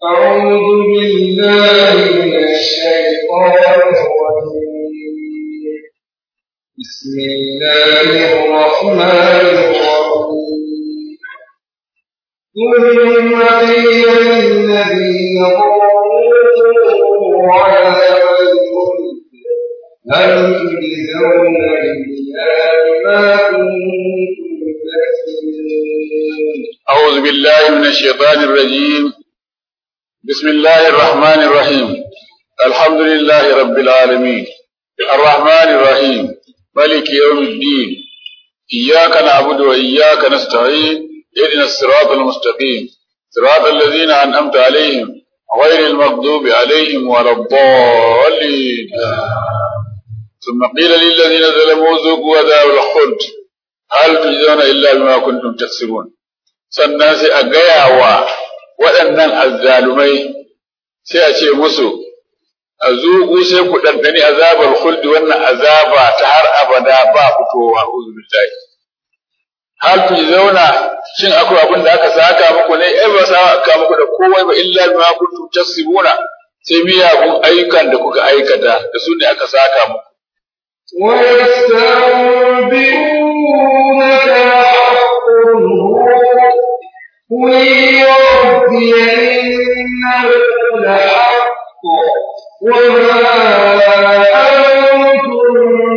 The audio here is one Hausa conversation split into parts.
أعوذ بالله من الشيطان الرجيم بسم الله الرحمن الرحيم ثم قيل للذين ظلموا عذاب الخلد هل تجزون إلا بما كنتم تكسبون أعوذ بالله من الشيطان الرجيم بسم الله الرحمن الرحيم الحمد لله رب العالمين الرحمن الرحيم ملك يوم الدين إياك نعبد وإياك نستعين اهدنا الصراط المستقيم صراط الذين أنعمت عليهم غير المغضوب عليهم ولا الضالين ثم قيل للذين ظلموا ذوقوا عذاب الخلد هل تجزون إلا بما كنتم تكسبون sannan sai a gaya wa waɗannan azzalumai sai a ce musu a zuƙu sai ku ɗanɗani azabar huldi wannan azaba ta har abada ba fitowa uzubillahi hal ku zauna shin akwai abin da aka saka muku ne ai ba saka muku da komai ba illa bima kuntum tasibuna sai miyagun ayyukan da kuka aikata da su ne aka saka muku ويستنبئونك حق هو قل ربي إنه لحق وما أنتم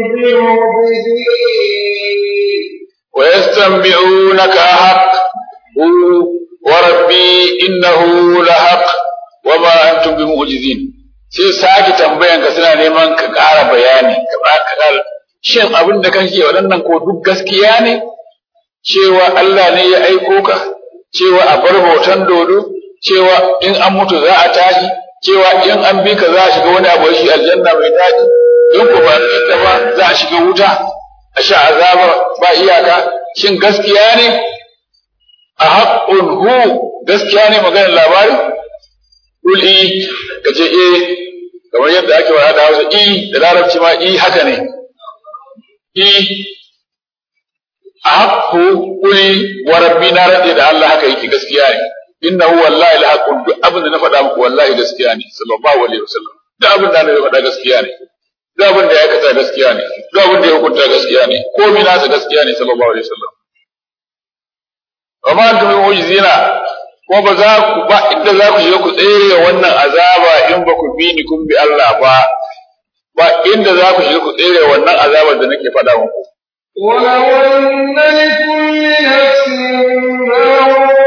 بمعجزين ويستنبئونك أحق هو وربي إنه لحق وما أنتم بمعجزين sai sake tambayan ka suna neman ka ƙara bayani ka ba ka ƙara shin abin da kake waɗannan ko duk gaskiya ne cewa Allah ne ya aiko ka cewa a bar hoton dodo cewa in an mutu za a tashi cewa in an bi ka za a shiga wani abu shi aljanna mai daɗi in ko ba da ba za a shiga wuta a sha azaba ba iyaka shin gaskiya ne a haƙƙun hu gaskiya ne maganar labari Kuli ka ce eh kamar yadda ake wa da Hausa i da Larabci ma i haka ne i a haƙƙu kuli wa rabbi na rade da Allah haka yake gaskiya ne innahu wallahi la haqqun duk abin da na faɗa muku wallahi gaskiya ne sallallahu alaihi wasallam duk abin da na faɗa gaskiya ne duk abin da ya aikata gaskiya ne duk abin da ya hukunta gaskiya ne komai nasa gaskiya ne sallallahu alaihi wasallam amma antum mu'jizina ko ba za ku ba inda za ku shiga ku tsere wannan azaba in ba ku bi ni kun bi Allah ba ba inda za ku shiga ku tsere wannan azabar da nake faɗa muku ولو أن لكل نفس ما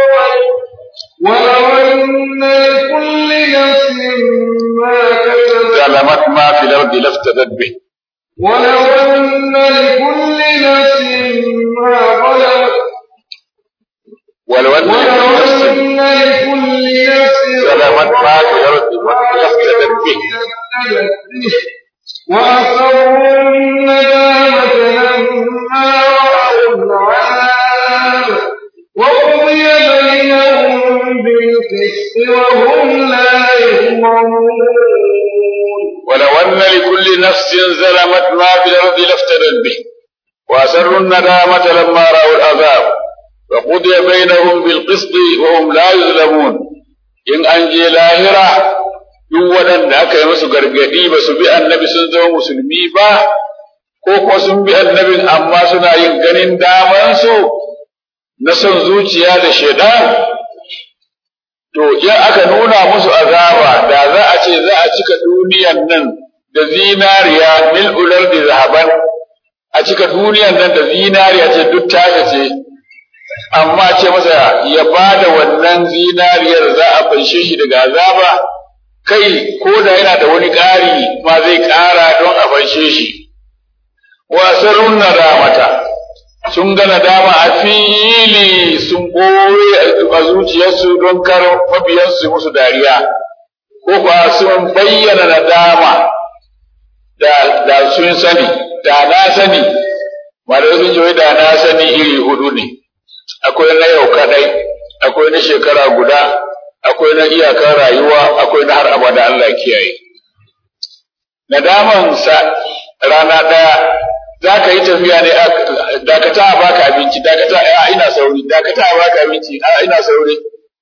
ولو أن لكل نفس ما كسبت ظلمت ما في الأرض لافتدت به ولو أن لكل نفس ما ظلمت ولو أن ولو لكل نفس أن لكل نفس ظلمت ما في الأرض لافتدت به وأصروا الندامة لما رأوا العذاب وقضي بينهم بالقسط وهم لا يظلمون ولو أن لكل نفس ظلمت ما في الأرض لافتدت به وأسروا الندامة لما رأوا العذاب وقضي بينهم بالقسط وهم لا يظلمون إن أنجي لاهرة duk waɗanda aka yi musu gargaɗi ba su bi annabi sun zama musulmi ba ko ko sun bi annabin amma suna yin ganin damansu na son zuciya da shaidan to in aka nuna musu azaba da za a ce za a cika duniyan nan da zinariya mil ular da zahaban a cika duniyan nan da zinariya ce duk taka ce amma ce masa ya ba da wannan zinariyar za a fanshe shi daga azaba kai ko da yana da wani ƙari ma zai ƙara don a fanshe shi wasarun nadamata sun ga nadama a fili sun ɓoye a zuciyarsu don kar mabiyansu musu dariya ko kuwa sun bayyana nadama da, da sun sani da na sani malamai sun ce da na sani iri hudu ne akwai na yau kadai akwai na shekara guda akwai na iyakar rayuwa akwai na har abada Allah kiyaye nadaman sa rana daya za ka yi tafiya ne dakata a baka abinci dakata a ina sauri dakata a baka abinci a ina sauri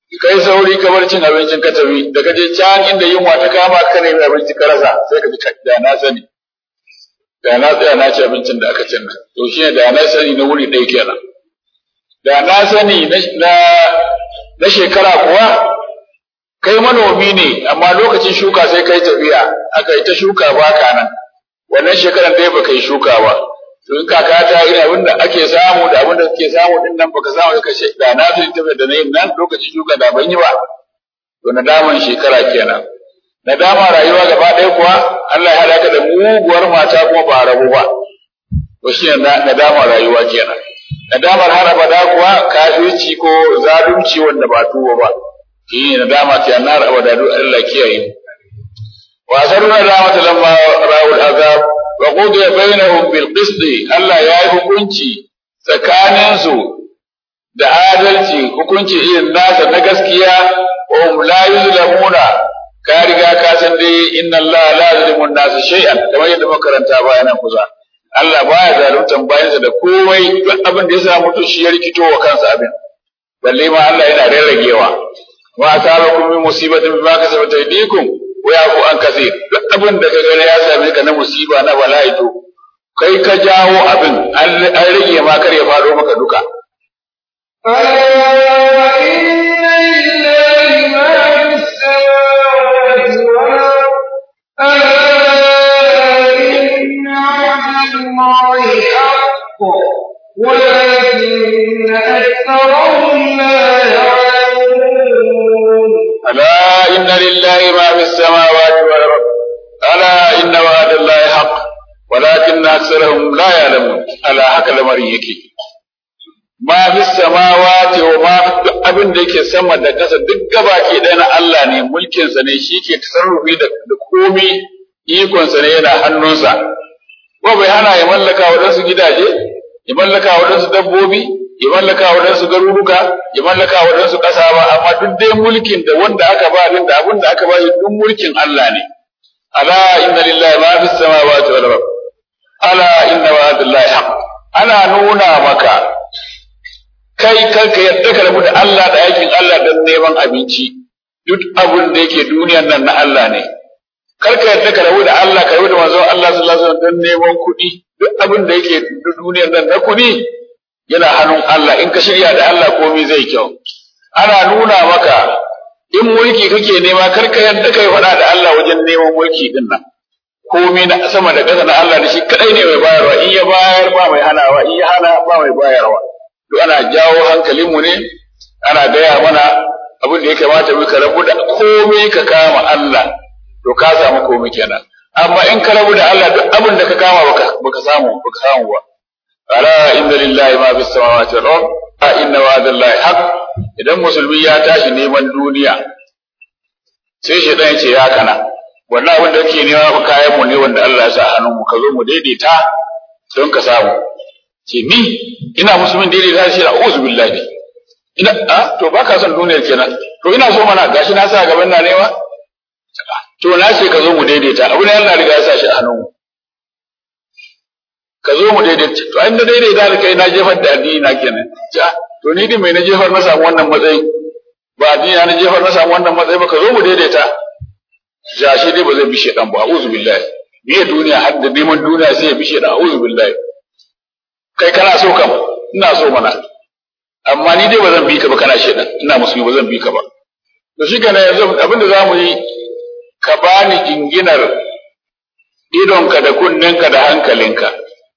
kai sauri ka bar cin abincin ka tafi da ka je can inda yunwa ta kama ka nemi abinci ka rasa sai ka ji da na sani da na tsaya na ci abincin da aka cin nan to shine da na sani na wuri ɗaya kenan da na sani na na shekara kuwa kai manomi ne amma lokacin shuka sai kai tafiya aka yi ta shuka ba ka nan wannan shekaran dai baka yi shuka ba to in kaka ta yi abin da ake samu da abin da kake samu din nan baka samu ka ce da na fi tafiya da na yin nan lokacin shuka da ban yi ba to nadaman shekara kenan nadama rayuwa gaba ɗaya kuwa Allah ya haɗa ka da muguwar mata kuma ba rabu ba to shi ne nadama rayuwa kenan nadamar har abada kuwa kafirci ko zalunci wanda ba tuwo ba shi ne nadama ta annar abada duk Allah kiyaye wa sarra nadamata lamma ra'ul azab wa qudiya bainahum bil qist Allah ya yi hukunci tsakanin su da adalci hukunci irin nasa na gaskiya wa hum la yuzlamuna ka riga ka san dai inna Allah la yuzlimu an-nas shay'an kamar yadda muka karanta bayanan kusa Allah baya zaluntan bayansa da komai duk abin da ya sa mutum shi ya rikito wa kansa abin balle ma Allah yana rarragewa wa asabakum min musibatin bima kasabat aydikum wa yafu an kaseer duk abin da ka gani ya same ka na musiba na bala'i to kai ka jawo abin an rage ma kar ya faro maka duka ألا إن لله ما في السماوات والأرض ألا إن وعد الله حق ولكن أكثرهم لا يعلمون ألا إن لله ما في السماوات والأرض ألا إن وعد الله حق ولكن أكثرهم لا يعلمون ألا هكذا مريكي ma fi samawati wa ma fi abin da yake sama da ƙasa duk gabaki ɗaya na Allah ne mulkinsa ne shi ke tasarrufi da komi ikonsa ne yana hannunsa ko bai hana ya mallaka waɗansu gidaje ya mallaka waɗansu dabbobi ya mallaka waɗansu garuruka ya mallaka waɗansu ƙasa ba amma duk dai mulkin da wanda aka ba din da abin da aka ba shi duk mulkin Allah ne ala inna lillahi ma fi samawati wal ard ala inna wa'dallahi haqq ana nuna maka kai kanka yadda ka rabu da Allah da aikin Allah don neman abinci duk abin da yake duniyan nan na Allah ne kar ka yadda ka rabu da Allah ka rabu da manzon Allah sallallahu alaihi wasallam don neman kuɗi duk abin da yake duniyan nan na kuɗi yana hannun Allah in ka shirya da Allah komai zai kyau ana nuna maka in mulki kake nema kar ka yadda kai faɗa da Allah wajen neman mulki din nan komai na sama da ƙasa na Allah da shi kadai ne mai bayarwa in ya bayar ba mai hanawa in ya hana ba mai bayarwa to ana jawo hankalinmu ne ana gaya mana abin da ya kamata mu ka rabu da komai ka kama Allah to ka samu komai kenan amma in ka rabu da Allah duk abin da ka kama baka baka samu baka samu ba ala inna lillahi ma bis samawati wal ard a inna wa'dallahi haqq idan musulmi ya tashi neman duniya sai shi dan ce ya kana wannan abin da kake nema ba kayan mu ne wanda Allah ya sa hannun mu ka zo mu daidaita don ka samu ce ni ina musulmin daidai da shi a'udhu billahi ina a to baka son duniyar kenan to ina so mana gashi na sa gaban na nema to na ce ka zo mu daidaita abu ne Allah riga ya sa shi a hannun ka zo mu daidaita to an da daidaita da kai na jefar da addini na kenan ja to ni din mai na jefar na samu wannan matsayi ba addini na jefar na samu wannan matsayi ba ka zo mu daidaita ja shi dai ba zai bi shedan ba a'udhu billahi biye duniya har da neman duniya sai ya bi shedan a'udhu billahi kai kana so kam ina so mana amma ni dai ba zan bi ka ba kana shedan ina musulmi ba zan bi ka ba to shi kana yanzu abin da zamu yi ka bani jinginar idonka da kunninka da hankalinka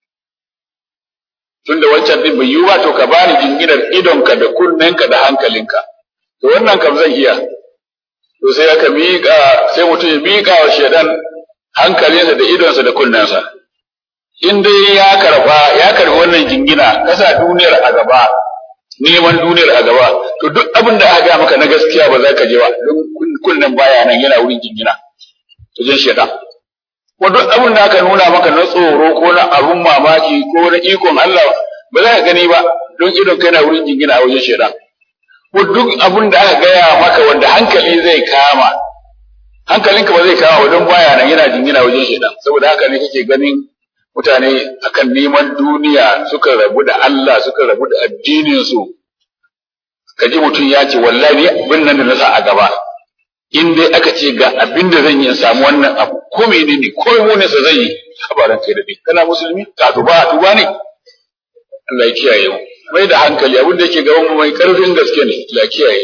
tunda wancan din bai yi ba to ka bani jinginar idonka da kunninka da hankalinka to wannan kam zan iya to sai aka miƙa sai mutum ya miƙa wa shedan hankalinsa da idonsa da kunnensa in dai ya karba ya karbi wannan jingina kasa duniyar a gaba neman duniyar a gaba to duk abin da aka ga maka na gaskiya ba za ka je ba don kullum baya nan yana wurin jingina to jin shedan ko duk abin da aka nuna maka na tsoro ko na abun mamaki ko na ikon Allah ba za ka gani ba don idon kai na wurin jingina a wajen shedan ko duk abin da aka gaya maka wanda hankali zai kama hankalinka ba zai kama ba don baya nan yana jingina wajen shedan saboda haka ne kake ganin mutane akan neman duniya suka rabu da Allah suka rabu da addinin su ka ji mutum ya ce wallahi abin nan da na sa a gaba in dai aka ce ga abin da zan yi in samu wannan abu ko menene ko mu ne sa zan yi habaran kai da bi kana musulmi ka duba duba ne Allah ya kiyaye mu mai da hankali abin da yake gaban mu mai karfin gaske ne Allah ya kiyaye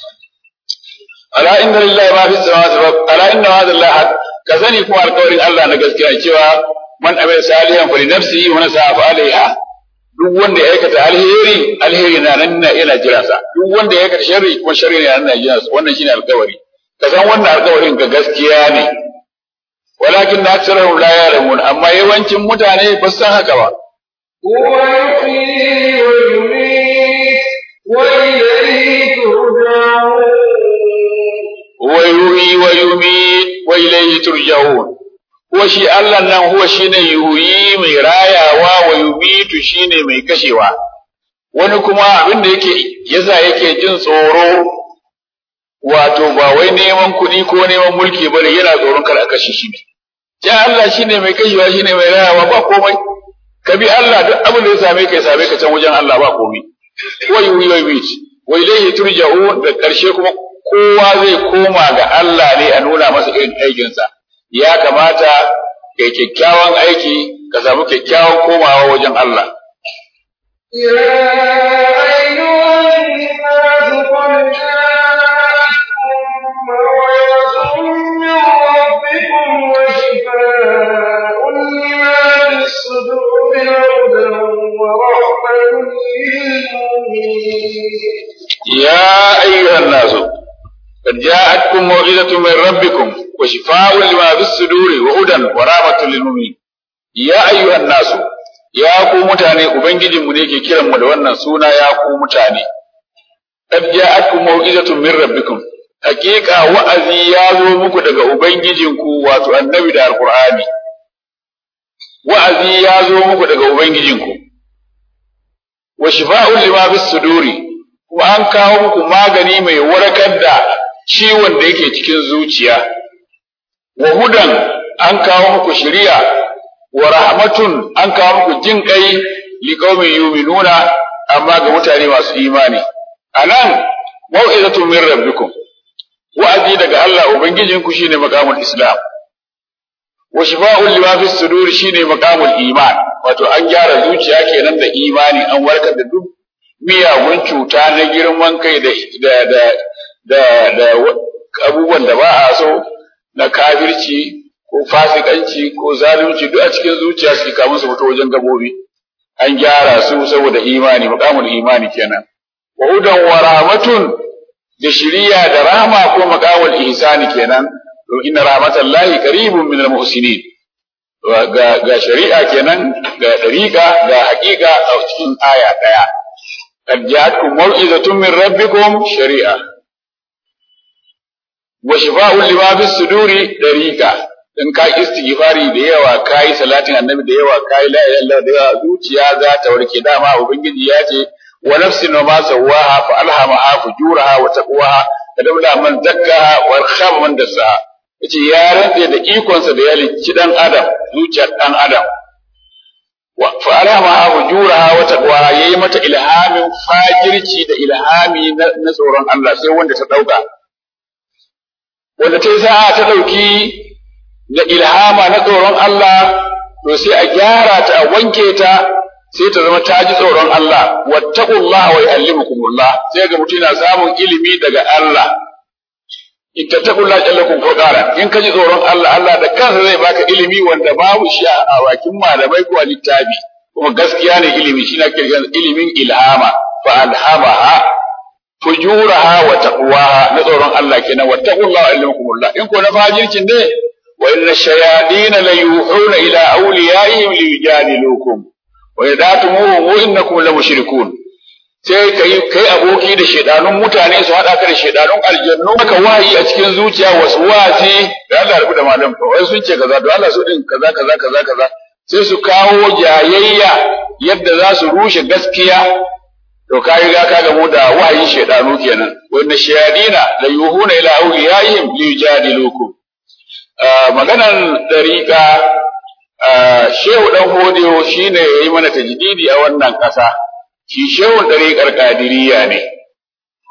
ala inna lillahi ma fi samawati wa ala inna hadha Allah ka sani kuma alƙawarin Allah na gaskiya cewa man amila salihan fa li nafsihi wa nasa fa alaiha duk wanda ya aikata alheri alheri na nan na yana jira sa duk wanda ya aikata sharri kuma sharri na nan na jira sa wannan shine alƙawari ka san wannan alƙawarin ga gaskiya ne walakin na aksarahum la ya'lamun amma yawancin mutane ba san haka ba هو يحيي ويميت وإليه ترجعون wa yuhyi wa yumiit wa ilayhi turja'un huwa shi Allah nan huwa shine yuhyi mai rayawa wa yumitu shine mai kashewa wani kuma abin da yake yasa yake jin tsoro wato ba wai neman kuɗi ko neman mulki bane yana tsoron kar a kashe shi ne ya Allah shine mai kashewa shine mai rayawa ba komai ka bi Allah duk abin da ya same ka ya same ka can wajen Allah ba komai wa yuhyi wa yumiit wa ilayhi turja'un da karshe kuma kowa zai koma ga Allah ne a nuna masa irin aikinsa ya kamata kai kyakkyawan aiki ka samu kyakkyawan komawa wajen Allah يا أيها الناس قد جاءتكم موعظة من ربكم وشفاء لما في الصدور وهدى ورحمة للمؤمنين يا أيها الناس قد جاءتكم موعظة من ربكم وشفاء لما في الصدور وهدى ورحمة للمؤمنين يا أيها الناس ya ku mutane ubangijinmu ne ke kiran mu da wannan suna ya ku mutane qad ja'akum mau'izatun min rabbikum hakika wa'azi ya zo muku daga ubangijinku wato annabi da alqur'ani wa'azi ya zo muku daga ubangijinku wa shifa'un lima fis suduri kuma an kawo muku magani mai warkar da ciwon da yake cikin zuciya wa hudan an kawo muku shari'a wa rahmatun an kawo muku jin kai li qaumin yu'minuna amma ga mutane masu imani anan mau'izatun min rabbikum wa'azi daga Allah ubangijinku shine maqamul islam wa shifa'un lima fi sudur shine maqamul iman wato an gyara zuciya kenan da imani an warkar da duk miyagun cuta na girman kai da da da da, da abubuwan da ba a so na kafirci ko fasikanci ko zalunci duk a cikin zuciya suke kamun su fito wajen gabobi an gyara su saboda imani maqamul imani kenan wa hudan wa rahmatun da shiriya da rahma ko maqamul ihsani kenan to inna rahmatallahi qaribun minal muhsinin ga ga shari'a kenan ga dariqa ga haqiqa a cikin aya daya qad ja'atkum maw'izatun min rabbikum shari'a wa shifa'un lima fis suduri dariqa in ka istighfari da yawa kai salatin annabi da yawa kai la ilaha illallah da yawa zuciya za ta warke dama ubangiji ya ce wa nafsin wa ma sawaha fa alhamaha fujuraha wa taqwaha kadabla man zakkaha wa khaba man dasaha yace ya rantse da ikonsa da ya lici dan adam zuciyar dan adam wa fa alhamaha fujuraha wa taqwaha yayi mata ilhamin fajirci da ilhami na tsoron Allah sai wanda ta dauka wanda ta yi sa'a ta dauki da ilhama na tsoron Allah to sai a gyara ta a wanke ta sai ta zama ta ji tsoron Allah wattaqullaha wa yu'allimukumullah sai ga mutum yana samun ilimi daga Allah ittaqullaha jallakum furqara in ka ji tsoron Allah Allah da kansa zai baka ilimi wanda babu shi a bakin malamai ko a littafi kuma gaskiya ne ilimi shi na kirgan ilimin ilhama fa alhamaha fujuraha wa taqwaha na tsoron Allah kenan wattaqullaha wa yu'allimukumullah in ko na fajircin ne وإن الشياطين ليوحون إلى أوليائهم ليجادلوكم وإذا تموهم إنكم لمشركون sai kai kai aboki da shedanun mutane su hada ka da shedanun aljannu maka wahayi a cikin zuciya wasu wasi da Allah rubuta malam fa wai sun ce kaza to Allah su din kaza kaza kaza kaza sai su kawo jayayya yadda za su rushe gaskiya to ka riga ka gamu da wahayin shedanu kenan wa inna shayadina la yuhuna ila awliyaihim liyujadilukum maganan ɗariƙa shehu ɗan hodiyo shi ne ya yi mana tajdidi a wannan ƙasa shi shehun ɗariƙar ƙadiriya ne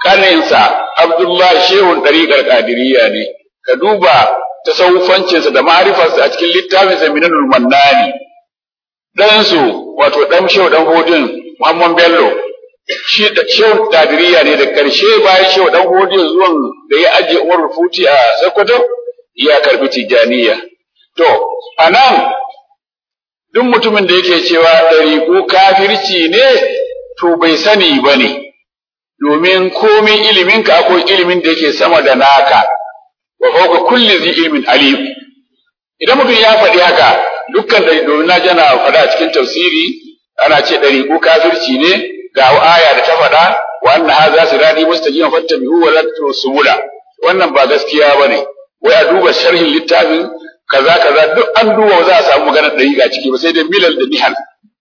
kaninsa Abdullahi Shehun ɗariƙar Qadiriyya ne ka duba tasawufancinsa da ma'rifarsa a cikin littafin sa Minanul Mannani ɗansu wato ɗan Shehu ɗan Hodin Muhammad Bello shi da Shehu Qadiriyya ne da ƙarshe bayan Shehu ɗan Hodin zuwan da ya ajiye Umar Rufuti a Sokoto ya karbi Tijjaniya to anan duk mutumin da yake cewa ɗariƙu kafirci ne to bai sani ba ne domin komin iliminka akwai ilimin da yake sama da naka wa fawqa kulli zi ilmin alim idan mutum ya faɗi haka dukkan da domin na jana faɗa a cikin tafsiri ana ce ɗariƙu kafirci ne ga aya da ta faɗa wa anna hadha sirati mustaqiman fattabi'u wa la subula wannan ba gaskiya bane wai a duba sharhin littafin kaza kaza duk an duba za a samu maganar ɗariƙa ciki ba sai dai milal da nihal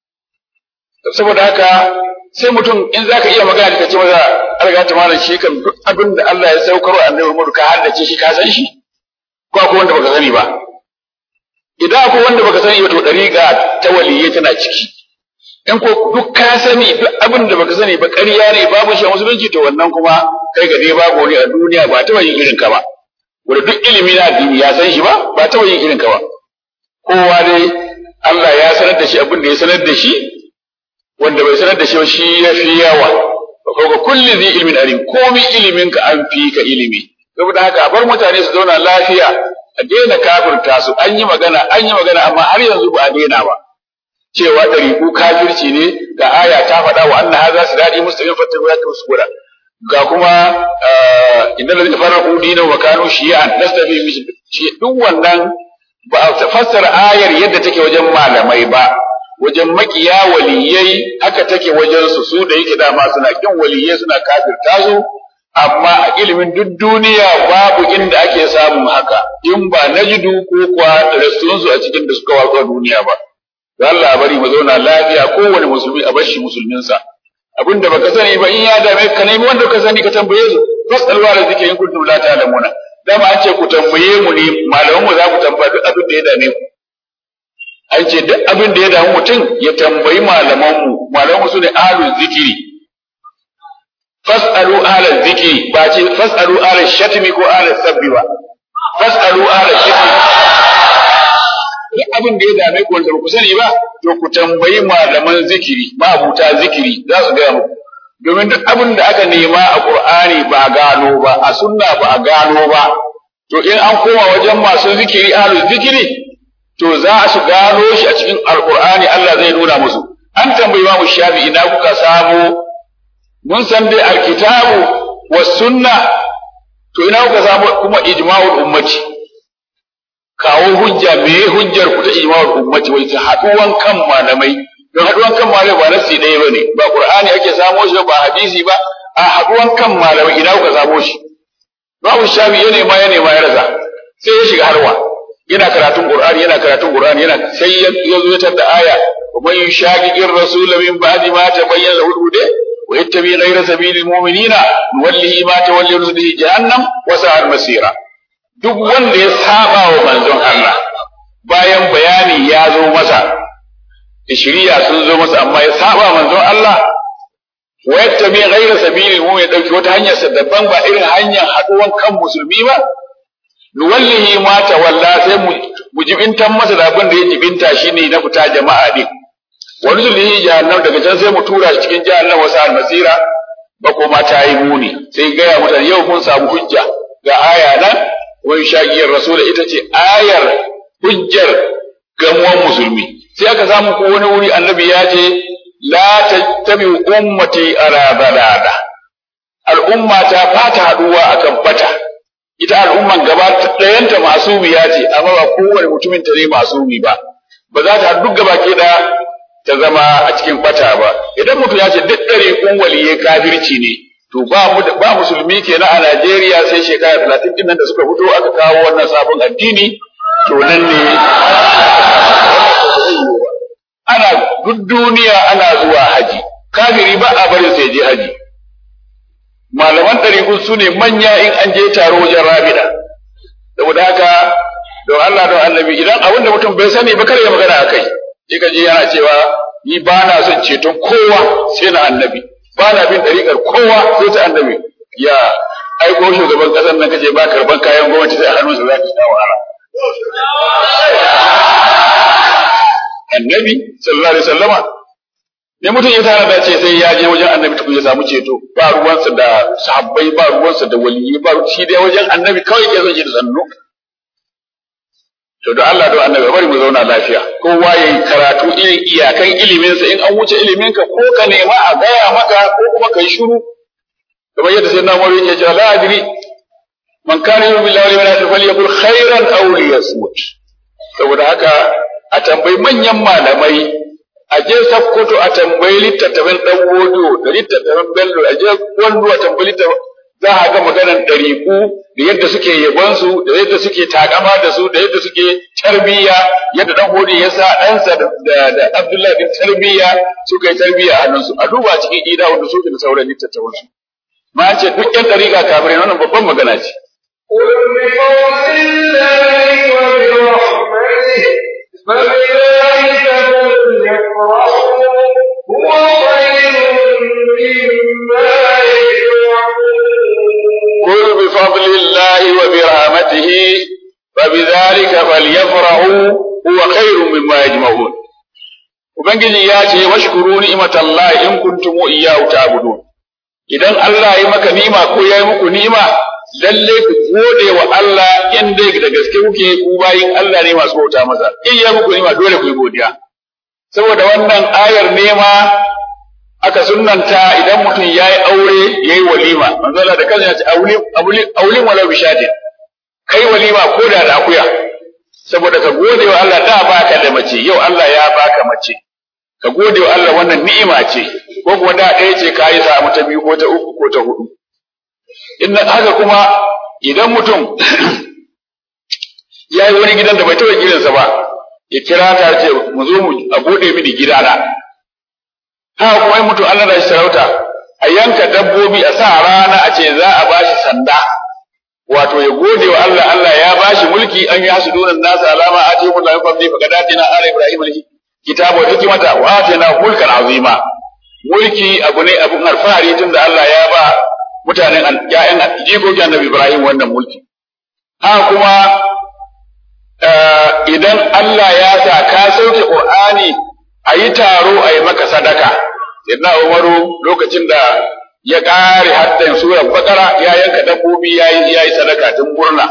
saboda haka sai mutum in zaka iya magana ka ce maza alga ta malam shi kan duk abin da Allah ya saukar wa annabi Muhammad ka haddace shi ka san shi ko akwai wanda baka sani ba idan akwai wanda baka sani ba to dariqa ta waliyyi tana ciki in ko duk ka sani duk abin da baka sani ba ƙarya ne babu shi a musulunci to wannan kuma kai ga dai babu wani a duniya ba ta yin irin ka ba wanda duk ilimi na addini ya san shi ba ba ta yin irin ka ba kowa dai Allah ya sanar da shi abin da ya sanar da shi wanda bai sanar da shi shi ya fi yawa ko ga kulli zai ilmin alim komai ilimin ka an fi ka ilimi saboda haka bar mutane su zauna lafiya a daina kafirta su an yi magana an yi magana amma har yanzu ba a daina ba cewa ɗariƙu kafirci ne ga aya ta faɗa wa anna hadha sirati mustaqim fattabi'u ya tusbura ga kuma inna ladina faraqu dinahu wa kanu shi'an nastabi duk wannan ba a fassara ayar yadda take wajen malamai ba wajen makiya waliyai haka take wajen su su da yake dama suna kin waliyai suna kafirta su amma a ilimin duk duniya babu inda ake samun haka in ba najidu ko kuwa rasulun su a cikin da suka watsa duniya ba da Allah bari mu zauna lafiya kowane musulmi a bashi musulminsa abinda baka sani ba in ya dame ka nemi wanda ka sani ka tambaye su fasalwa da zikirin kuntum la ta'lamuna dama an ce ku tambaye mu ne malaman mu za ku tambaya duk abin da ya dame ku an ce duk abin da ya damu mutum ya tambayi malamanmu malamanmu su ne ahlul zikiri fas'alu ahlal zikiri ba ce fas'alu ahlal shatmi ko ahlal sabbi ba fas'alu ahlal zikiri duk abin da ya dame ku wanda ku sani ba to ku tambayi malaman zikiri abuta zikiri za su gaya muku domin duk abin da aka nema a qur'ani ba a gano ba a sunna ba a gano ba to in an koma wajen masu zikiri ahlul zikiri to za su gano shi a cikin alkur'ani Allah zai nuna musu an tambayi Imam Shafi'i ina kuka samu mun san dai alkitabu was sunna to ina kuka samu kuma ijma'ul ummati kawo hujja me hujjar ku ta ijma'ul ummati wai ta haduwan kan malamai don haduwan kan malamai ba nasi ɗaya bane ba qur'ani ake samo shi ba hadisi ba a haduwan kan malamai ina kuka samo shi Imam Shafi'i ya nema ya nema ya rasa sai ya shiga harwa yana karatun Qur'ani yana karatun Qur'ani yana sai ya zo ta da aya wa man yushaqiqir rasul min ba'di ma tabayyana lahu al-huda wa yattabi ghayra sabilil mu'minina nuwallihi ma tawalla nuslihi jahannam wa sa'at masira duk wanda ya saba wa manzon Allah bayan bayani ya zo masa shiriya sun zo masa amma ya saba manzon Allah wa yattabi ghayra sabilil mu'min dauki wata hanyar sa daban ba irin hanyar haduwan kan musulmi ba nuwallihi ma tawalla sai mu jibintan masa da abin da ya jibinta shine na fita jama'a din wa nuzlihi jahannam daga can sai mu tura shi cikin jahannam wasa almasira ba kuma ta yi muni sai gaya mutane yau kun samu hujja ga aya nan wani shagiyar rasul ita ce ayar hujjar gamuwan musulmi sai aka samu ko wani wuri annabi ya ce la tattabi ummati ala balada al'umma ta fata haduwa akan bata ita al'umman gaba ɗayanta masumiya ce amma ba kowane mutumin ta ne masumi ba ba za ta duk gaba ke da ta zama a cikin bata ba idan mutum ya ce duk ɗari kun waliye kafirci ne to ba mu ba musulmi kenan a Najeriya sai shekara talatin din nan da suka fito aka kawo wannan sabon addini to nan ne ana duk duniya ana zuwa haji kafiri ba a bari sai je haji malaman ɗariƙun su ne manya in an je taro wajen rabida saboda haka don Allah don annabi idan abin da mutum bai sani ba kar ya magana a kai sai ka je yana cewa ni ba na son ceton kowa sai na annabi ba na bin ɗariƙar kowa sai ta annabi ya aiko shugaban kasar nan kace ba karban kayan gwamnati sai a hannunsa za ka sha wahala annabi sallallahu alaihi wasallama ne mutum ya tara da ce sai ya je wajen annabi tukun ya samu ceto ba ruwansa da sahabbai ba ruwansa da waliyyi ba shi dai wajen annabi kawai ke son shi da sannu to da Allah da annabi bari mu zauna lafiya kowa yayi karatu irin iyakan iliminsa in an wuce iliminka ko ka nema a gaya maka ko kuma kai shiru kamar yadda sai na mawari yake cewa la adri man kana yu'minu billahi wal yawmil akhir falyakul khairan aw liyasmut saboda haka a tambayi manyan malamai a je sakkwato a tambayi littattafan dan wodo da littattafan bello a je wando a tambayi littattafan za a ga maganar ɗariƙu da yadda suke yabonsu da yadda suke takama da su da yadda suke tarbiyya yadda dan hodi ya sa ɗansa da, da Abdullahi bin tarbiyya suka yi tarbiyya a hannunsu a duba cikin ida wanda suke da sauran littattafan su ma ce duk ƴan ɗariƙa kafirai wannan babban magana ce قل بفضل الله وبرحمته فبذلك فليفرحوا هو خير مما يجمعون قل بفضل الله وبرحمته فبذلك فليفرحوا هو خير مما يجمعون Ubangiji ya ce washkuru ni'matallahi in kuntum iyyahu ta'budun idan Allah ya maka ni'ima ko ya yi muku ni'ima lalle ku gode wa Allah in dai da gaske kuke ku bayin Allah ne masu bauta masa in ya muku ni'ima dole ku yi godiya saboda wannan ayar nema aka sunnanta idan mutum ya yi aure ya yi walima manzo Allah da kansa ya ce aulin walau bishadin kai walima ko da da akuya saboda ka gode wa Allah da baka da mace yau Allah ya baka mace ka gode wa Allah wannan ni'ima ce ko kuwa da ɗaya ce ka yi samu ta biyu ko ta uku ko ta hudu in haka kuma idan mutum ya yi wani gidan da bai taɓa gidansa ba ya kira ta ce mu zo mu a bude mini gidana haka kuma in mutum Allah da shi sarauta a yanka dabbobi a sa rana a ce za a bashi sanda wato ya gode wa Allah Allah ya bashi mulki an yi hasu dunan nasa alama a ce mun lafi fadli fa kadatina ala ibrahim kitabu wa hikmata wa atina mulkan azima mulki abu ne abun alfahari tunda Allah ya ba mutanen ƴaƴan jikokin annabi Ibrahim wannan mulki haka kuma idan Allah ya sa ka sauke Qur'ani a yi taro a yi maka sadaka Sayyidina Umaru lokacin da ya ƙare haddan surar Bakara ya yanka dabbobi ya yi sadaka tun murna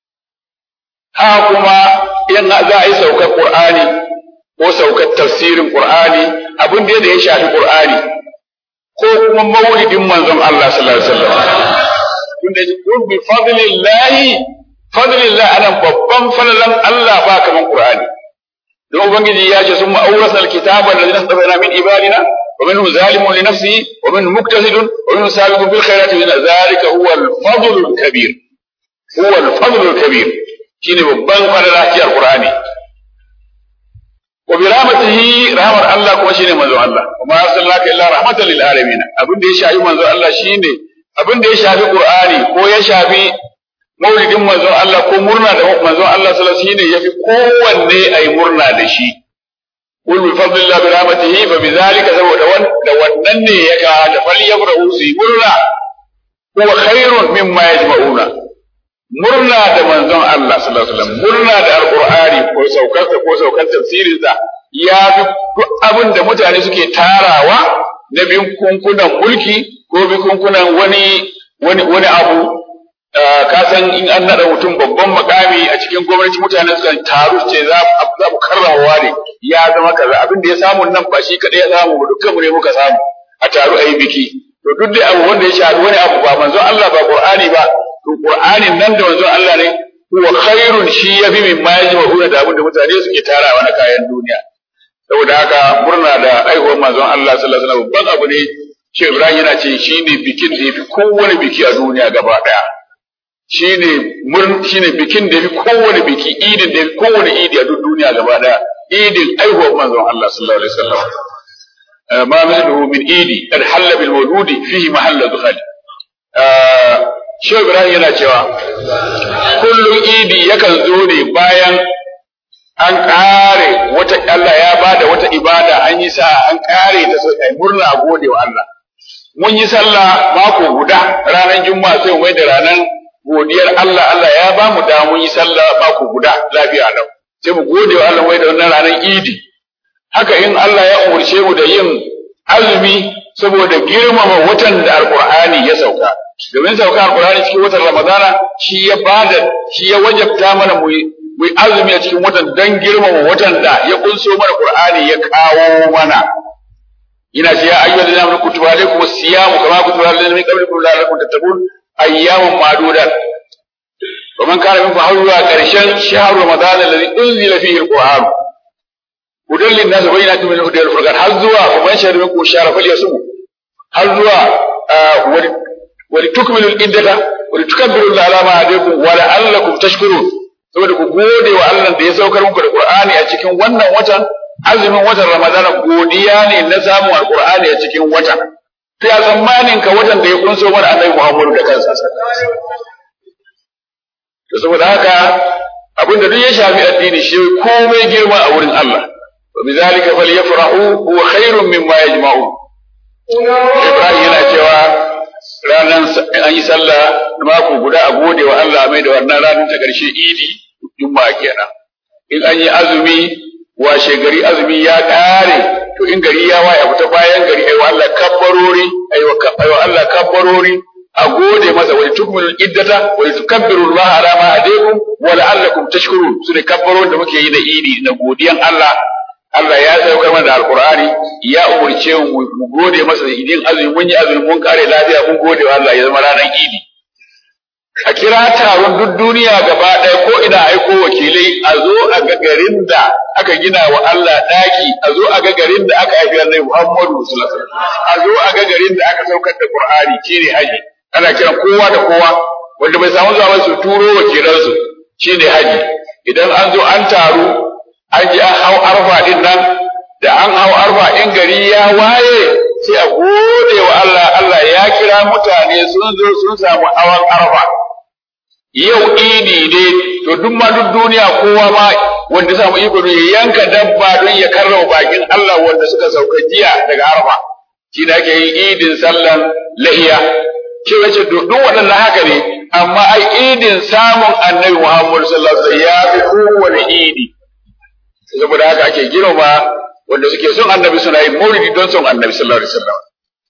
haka kuma in za a yi saukar Qur'ani ko saukar tafsirin Qur'ani abin da ya shafi Qur'ani ko kuma maulidin manzon Allah sallallahu alaihi wasallam tunda kun bi fadlillahi fadlillah anan babban falalan Allah ba kaman Qur'ani don ubangiji ya ce summa awrasna alkitaba alladhina istafayna min ibadina wa minhum zalimun li nafsihi wa minhum muqtasidun wa minhum sabiqun bil khairati wa dhalika huwa al-fadl al-kabir huwa al-fadl al-kabir shine babban falala ci alqur'ani wa bi rahmatihi rahmar Allah kuma shine manzo Allah kuma arsalnaka illa rahmatan lil alamin abin da ya shafi manzo Allah shine abin da ya shafi Qur'ani ko ya shafi maulidin manzo Allah ko murna da manzo Allah sallallahu alaihi wasallam shine yafi kowanne ayi murna da shi qul bi fadlillah bi rahmatihi fa bi zalika saboda da wannan ne ya ka da falyabrahu su murna huwa khairun mimma yajma'una murna da manzon Allah sallallahu alaihi wasallam murna da alqur'ani ko saukar ko saukar tafsirin sa ya fi duk abin da mutane suke tarawa na bin kunkunan mulki ko bin kunkunan wani wani wani abu ka san in an nada mutum babban makami a cikin gwamnati mutane sukan taru ce za za mu karrawa ne ya zama kaza abin da ya samu nan ba shi kadai ya samu ba dukkan mu ne muka samu a taru a yi biki to duk da abu wanda ya shafi wani abu ba manzon Allah ba Qur'ani ba to Qur'anin nan da manzon Allah ne huwa khairun shi yafi min ma yajma'una da abin da mutane suke tarawa na kayan duniya saboda haka murna da aihuwar manzon Allah sallallahu alaihi wasallam babban abu ne shi Ibrahim yana ce shine bikin da yafi kowane biki a duniya gaba daya shine murn shine bikin da yafi kowane biki idin da yafi kowane idi a duk duniya gaba daya idin aihuwar manzon Allah sallallahu alaihi wasallam ما مثله من إيدي قد حل بالمولود فيه محل دخل Shehu Ibrahim yana cewa kullum idi yakan zo ne bayan an ƙare wata Allah ya bada wata ibada an yi sa an ƙare ta sai ai murna a gode wa Allah mun yi sallah mako guda ranar juma'a sai mu da ranar godiyar Allah Allah ya ba mu da mun yi sallah mako guda lafiya lau sai mu gode wa Allah wai da wannan ranar idi haka in Allah ya umarce mu da yin azumi saboda girmama watan da alqur'ani ya sauka domin sauka alqur'ani cikin watan ramadana shi ya bada shi ya wajabta mana mu mu azumi a cikin watan dan girmama watan da ya kunso mana qur'ani ya kawo mana ina ce ya ayyuhal ladina amanu kutiba alaykum as-siyamu kama kutiba alal ladina min qablikum la'allakum tattaqun ayyamun ma'dudat wa man kana minkum hawla karshen shahr ramadan alladhi unzila fihi al-qur'an hudan lin-nas bayyinatin min al-huda wal-furqan har zuwa wa man shahida minkum shahra falyasum har zuwa wa litukmilu al-iddata wa litukabbiru Allah ala ma hadakum wa la'allakum tashkurun saboda ku gode wa Allah da ya saukar muku da Qur'ani a cikin wannan watan azumin watan Ramadana godiya ne na samun Alƙur'ani a cikin watan. To ya tsammanin ka watan da ya kunso mana Annabi Muhammadu da kansa. To saboda haka abin da duk ya shafi addini shi komai girma a wurin Allah. Wa bizalika falyafrahu huwa khairun mimma yajma'un. Ibrahim yana cewa ranar an yi sallah mako guda a gode wa Allah mai da wannan ranar ta ƙarshe idi juma'a kenan. In an yi azumi washe gari azumi ya ƙare to in gari ya waya fita bayan gari aiwa Allah kabbarori aiwa Allah kabbarori a gode masa wa tukmilu iddata wa tukabbiru Allah ala ma alaykum wa la'allakum tashkurun su ne kabbaron da muke yi na idi na godiyan Allah Allah ya saukar mana da alqur'ani ya umurce mu mu gode masa da idin azumi mun yi azumi mun kare lafiya mun gode wa Allah ya zama ranar idi a kira taron duk duniya gaba ɗaya ko ina aiko wakilai a zo a ga garin da aka gina wa Allah ɗaki a zo a ga garin da aka haifi Annabi Muhammadu sallallahu alaihi a zo a ga garin da aka saukar da Qur'ani shine haji ana kiran kowa da kowa wanda bai samu zuwa su turo wakilansu shine haji idan an zo an taru an ji an hau arfa din nan da an hau arfa in gari ya waye sai a gode wa Allah Allah ya kira mutane sun zo sun samu hawan arfa yau idi ne to duk ma duk duniya kowa ma wanda samu iko ya yanka dabba don ya karrama bakin Allah wanda suka sauka jiya daga arfa shi da ake yin idin sallan lahiya ce wace duk waɗannan haka ne amma ai idin samun annabi Muhammad sallallahu alaihi wasallam ya fi kowane idi saboda haka ake girma wanda suke son annabi suna yin maulidi don son annabi sallallahu alaihi wasallam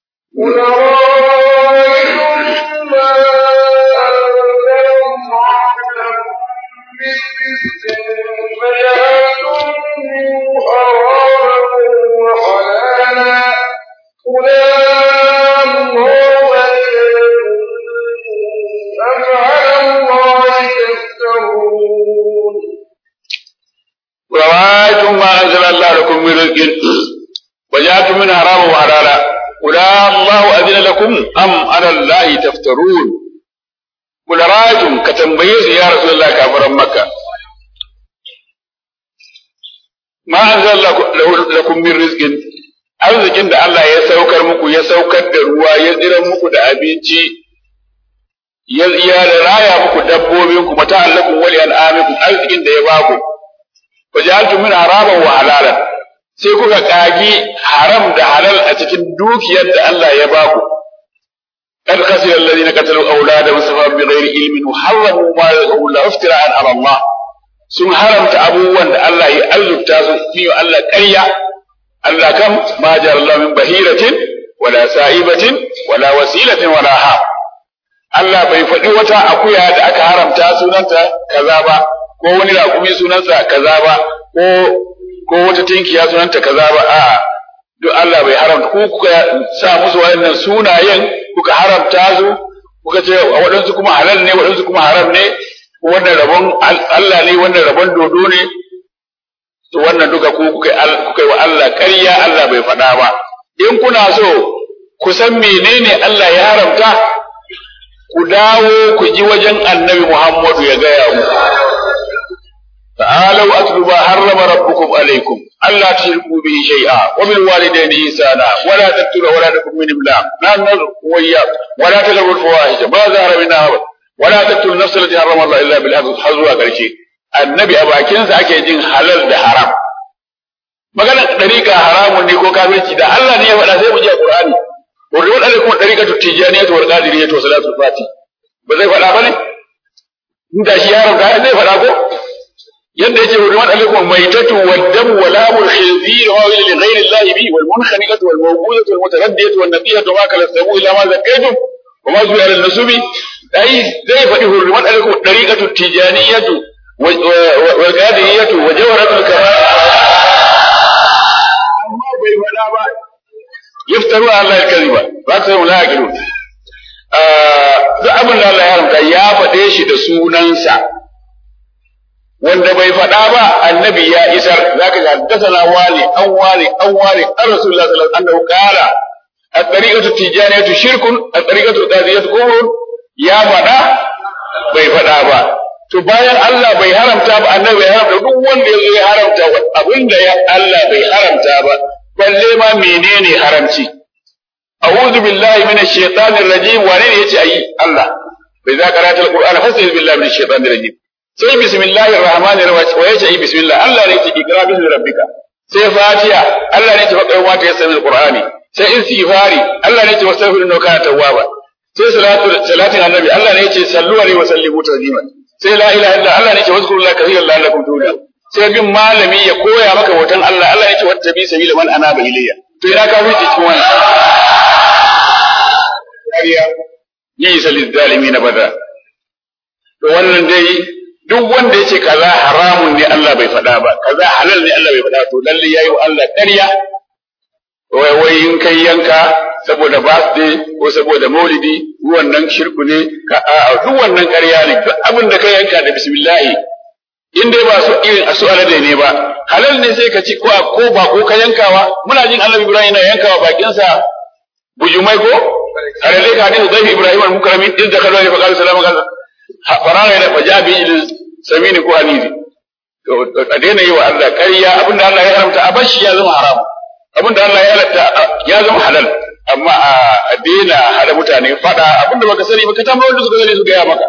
وروايتم ما أنزل الله لكم من رزق وجاءتم من حرام وحلالا قل الله أذن لكم أم على الله تفترون قل رأيتم كتنبيز يا رسول الله كافر مكة ما أنزل لكم من رزق arzikin da Allah ya saukar muku ya saukar da ruwa ya tsira muku da abinci ya da raya muku dabbobin ku mata allakum wali an'amikum arzikin da ya baku wajaltu min haraman wa halalan sai kuka kagi haram da halal a cikin dukiyar da Allah ya baku قد خسر الذين قتلوا أولادهم سفها بغير علم وحرموا ما رزقهم الله افتراء على الله sun haramta abubuwan da Allah ya azurta su fi Allah ƙarya Allah kam ma Allah min bahiratin wala sa'ibatin wala wasilatin wala ha Allah bai faɗi wata akuya da aka haramta sunanta kaza ba ko wani raƙumi sunansa kaza ba ko ko wata tinkiya sunanta kaza ba a'a duk Allah bai haramta ko kuka sa musu waɗannan sunayen kuka haramta su kuka ce waɗansu kuma halal ne waɗansu kuma haram ne wannan rabon Allah ne wannan rabon dodo ne to wannan duka ku kuka kuka wa Allah ƙarya Allah bai faɗa ba in kuna so ku san menene Allah ya haramta ku dawo ku ji wajen Annabi Muhammadu ya gaya muku تعالوا أتل ما حرم ربكم عليكم ألا تشركوا به شيئا وبالوالدين إحسانا ولا تقتلوا أولادكم من إملاق نحن نرزقكم وإياكم ولا تقربوا الفواحش ما ظهر منها ولا تقتلوا النفس التي حرم الله إلا بالحق حظوا قرشي النبي أبا كنز أكي جن حلال ده حرام maganar ɗariƙa haramun ne ko kafirci da Allah ne ya faɗa sai mu je Qur'ani hurrimat alaikum dariqatu tijaniyatu wal qadiriyatu wa salatul fati ba zai faɗa ba ne inda shi yaron ka zai faɗa ko yadda yake hurrimat alaikum maitatu wad damu wa lamul khinzir wa ila li ghayri allahi bi wal munkhaniqatu wal mawqudatu wal mutaraddiyatu wan nabiyatu ma kala sabu ila ma zakaytum wa ma zuwa al nasubi ai zai faɗi hurrimat alaikum dariqatu tijaniyatu wal qadiriyatu wa jawharatul kamal amma bai faɗa ba yaftaru ala al-kadhiba ba ta yi laqilu duk abin da Allah ya haramta ya faɗe shi da sunansa wanda bai faɗa ba annabi ya isar zaka ga dasana wani an wani an wani an rasulullah sallallahu alaihi wasallam qala at-tariqatu tijaniyatu shirkun at-tariqatu qadiyatu kufrun ya faɗa bai faɗa ba to bayan Allah bai haramta ba annabi bai haramta duk wanda yazo ya haramta abinda ya Allah bai haramta ba balle ma menene haramci a'udhu billahi minash shaitanir rajim wane ne yace ayi Allah bai za karanta alqur'ana fastaiz billahi minash shaitanir rajim sai bismillahir rahmanir rahim wa yace ayi bismillah Allah ne yace ikra bismi rabbika sai fatiha Allah ne yace fa kai wata yasan alqur'ani sai istighfari Allah ne yace wastaghfiru innahu kana tawwaba sai salatu salatin annabi Allah ne yace sallu alaihi wa sallimu tasliman sai la ilaha illa Allah ne yace wazkurullaha kathiran la'allakum tuflihun sai bin malami ya koya maka hoton Allah Allah ya ce wata bi sabila man anaba ilayya to ina ka fi cikin wannan kariya yi salil zalimi na bada to wannan dai duk wanda ya ce kaza haramun ne Allah bai faɗa ba kaza halal ne Allah bai faɗa to lalle yayi wa Allah ƙarya wai wai in kai yanka saboda birthday ko saboda maulidi wannan shirku ne ka a duk wannan ƙarya ne duk abin da ka yanka da bismillah in dai ba su irin a su alade ne ba halal ne sai ka ci ko ko ba ko ka yankawa muna jin annabi ibrahim yana yankawa bakinsa bujumai ko alade ka hadisi zai ibrahim al-mukarramin in da kalwa ne fa qala salamu alaikum farara da fajabi il samini ko hanizi to a daina yi wa Allah ƙarya abinda Allah ya haramta a bashi ya zama haram abinda Allah ya halatta ya zama halal amma a daina hada mutane fada abinda baka sani baka tambaye wanda suka sani su gaya maka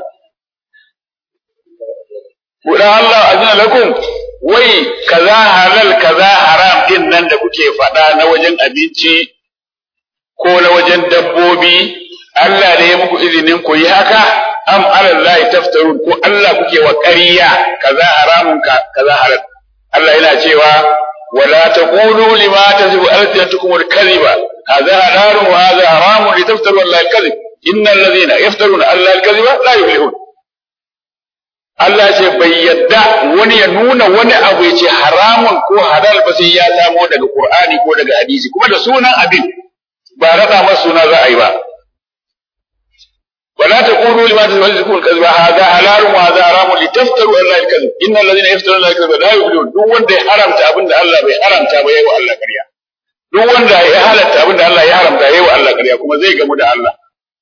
Kuɗa Allah azina lakum wai kaza halal kaza haram din nan da kuke faɗa na wajen abinci ko na wajen dabbobi Allah ne ya muku izinin ku yi haka am alallahi taftarun ko Allah kuke wa ƙarya kaza haramun ka kaza halal Allah yana cewa wala taqulu lima tasifu alsinatukum al-kadhiba hadha halalun wa hadha haramun litaftaru Allah al-kadhib innal ladhina yaftaruna Allah al-kadhiba la yuflihun Allah ce bai yadda wani ya nuna wani abu ya ce haramun ko halal ba sai ya samo daga Qur'ani ko daga hadisi kuma da sunan abin ba rada masa suna za a yi ba ولا تقولوا لما تزوجكم الكذب هذا حلال وهذا حرام لتفتروا على الله الكذب ان الذين يفترون على الكذب لا يفلحون duk wanda ya haramta abin da Allah bai haramta ba yayi wa Allah ƙarya duk wanda ya halatta abin da Allah ya haramta yayi wa Allah ƙarya kuma zai gamu da Allah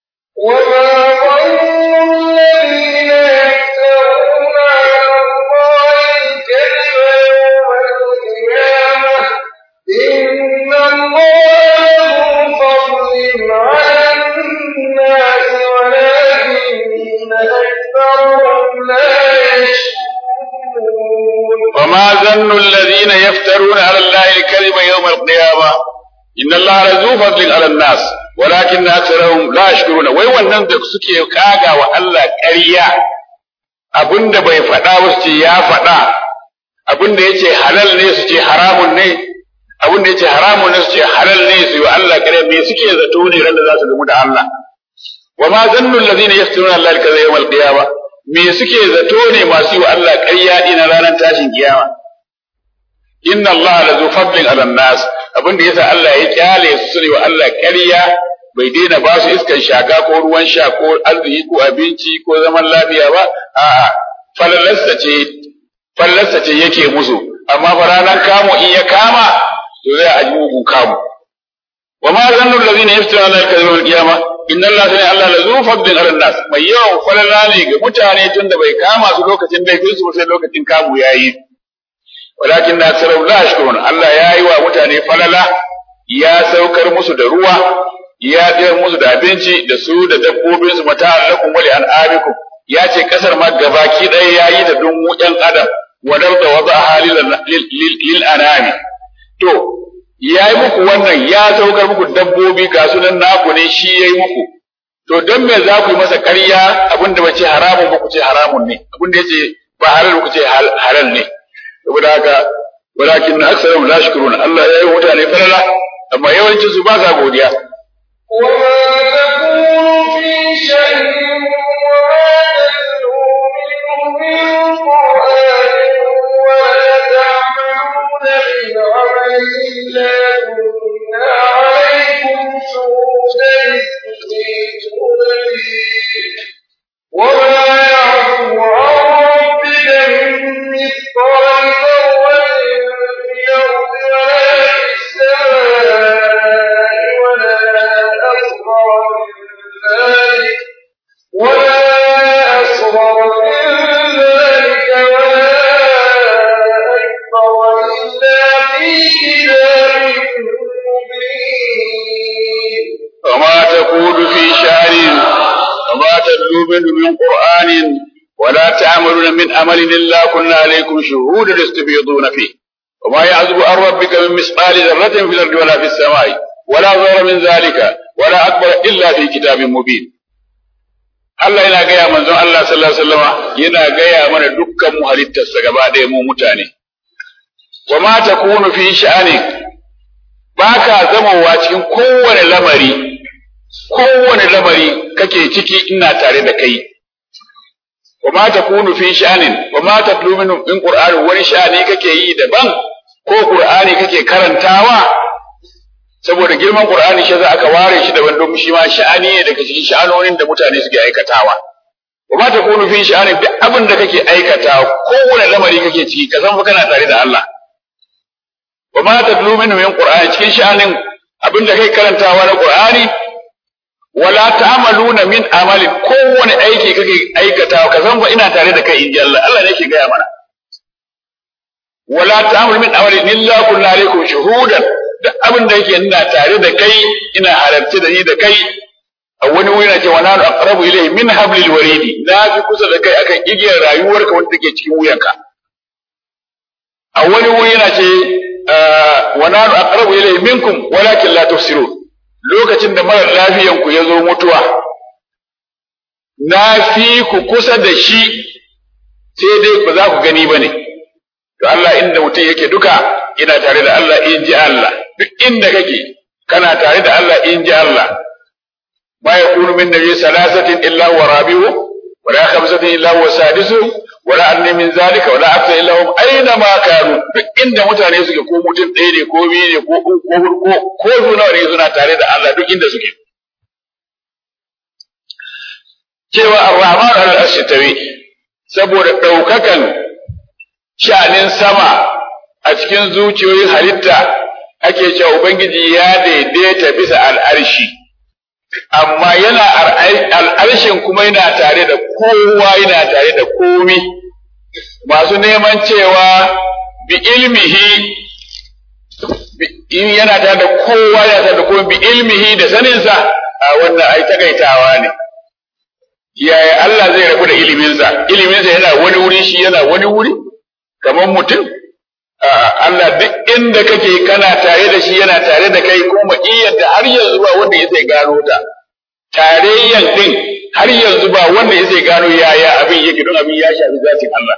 وما ظن الذين يفترون على الله الكذب يوم القيامة إن الله لذو فضل على الناس ولكن أكثرهم لا يشكرون wai wannan da suke kaga wa Allah ƙarya abinda bai faɗa ba su ce ya faɗa abinda yace halal ne su ce haramun ne abinda yace haramun ne su ce halal ne su yi wa Allah ƙarya me suke zato ne ran da za su gamu da Allah wa ma zannu allazina yaftununa Allah kaza yawmal qiyamah me suke zato ne masu yi wa Allah ƙarya ɗina ranar tashin kiyama inna Allah la zu fadlin ala nas abin da yasa Allah ya kyale su ne wa Allah ƙarya bai daina ba su iskan shaka ko ruwan sha ko arziki ko abinci ko zaman lafiya ba a'a falalasta ce falalasta ce yake musu amma fa ranar kamo in ya kama to zai a mugun kamu wa ma zannu allazina yaftuna ala al-kadhiba wal qiyamah inna Allah sani Allah la zu fadlin ala nas mai yawan falala ne ga mutane tunda bai kama su lokacin laifin su sai lokacin kamu yayi walakin na sarau la shkurun Allah ya yi wa mutane falala ya saukar musu da ruwa ya tsayar musu da abinci da su da dabbobin su mata lakum wa li an'amikum ya ce kasar ma gabaki ɗaya ya yi da dun mu ɗan adam wadar da waza halil lil anami to ya yi muku wannan ya saukar muku dabbobi ga sunan naku ne shi ya yi muku to don me za ku yi masa ƙarya abin da bace haramun ba ku ce haramun ne abin da yace ba halal ku ce halal ne saboda haka walakin na aksarahum la shukurun Allah ya yi mutane falala amma yawancin su ba sa godiya وما يعفو عن ربك من مثقال ذرة في الأرض ولا في السماء ولا أصغر من ذلك ولا أصغر من ذلك ولا أكبر إلا في كتاب مبين وما تقول في شعر وما تتلو منه من قرآن ولا تعملون من أمل إلا كنا عليكم شهودا تستفيضون فيه وما يعزب عن ربك من مثقال ذرة في الأرض ولا في السماء ولا أصغر من ذلك ولا أكبر إلا في كتاب مبين Allah yana gaya manzon Allah sallallahu alaihi wasallama yana gaya mana dukkan mu halittarsa gaba ɗaya mu mutane wa ma takunu fi sha'ani baka zamowa cikin kowane lamari kowane lamari kake ciki ina tare da kai wa ma takunu fi sha'anin wa ma tatlu min in qur'ani wani sha'ani kake yi daban ko qur'ani kake karantawa saboda girman qur'ani shi za aka ware shi daban don shi ma sha'ani ne daga cikin sha'anonin da mutane suke aikatawa wa ma takunu fi sha'anin duk abin da kake aikatawa kowane lamari kake ciki ka san fa kana tare da Allah wa ma tatlu min min qur'ani cikin sha'anin abin da kai karantawa na qur'ani wala ta'maluna min amali kowane aiki kake aikatawa ka san ba ina tare da kai inji Allah Allah ne yake gaya mana wala ta'malu min amali illa kullu alaikum shuhudan duk abin da yake ina tare da kai ina halarci da ni da kai a wani wuri na ce wa nanu aqrabu ilayhi min hablil waridi na fi kusa da kai akan igiyar rayuwarka wanda take cikin wuyanka a wani wuri na ce wa nanu aqrabu ilayhi minkum walakin la tufsirun lokacin da mara lafiyanku ya zo mutuwa, na fi ku kusa da shi sai dai ba za ku gani ba ne, to Allah inda mutum yake duka ina tare da Allah in ji Allah, duk inda kake kana tare da Allah in ji Allah. Ma ya kunu min nabi salasatin illa wa rabi'u wa la khamsatin illa wa sadisu wa la anni min zalika wa la akthar illa hum aina ma kanu duk inda mutane suke ko mutum ɗaya ne ko biyu ne ko uku ko huɗu ko ko su nawa ne suna tare da Allah duk inda suke cewa ar-rahman al-arshi tawi saboda ɗaukakan sha'anin sama a cikin zuciyoyin halitta ake cewa ubangiji ya daidaita bisa al'arshi amma yana al'arshin kuma yana tare da kowa yana tare da komi masu neman cewa bi ilmihi in yana tare da kowa yana tare da komi bi ilmihi da saninsa a wannan ai takaitawa ne yaya Allah zai rabu da iliminsa iliminsa yana wani wuri shi yana wani wuri kamar mutum Allah duk inda kake kana tare da shi yana tare da kai kuma iyar da har yanzu ba wanda ya sai gano ta tarayyan din har yanzu ba wanda ya sai gano yaya abin yake don abin ya shafi zatin Allah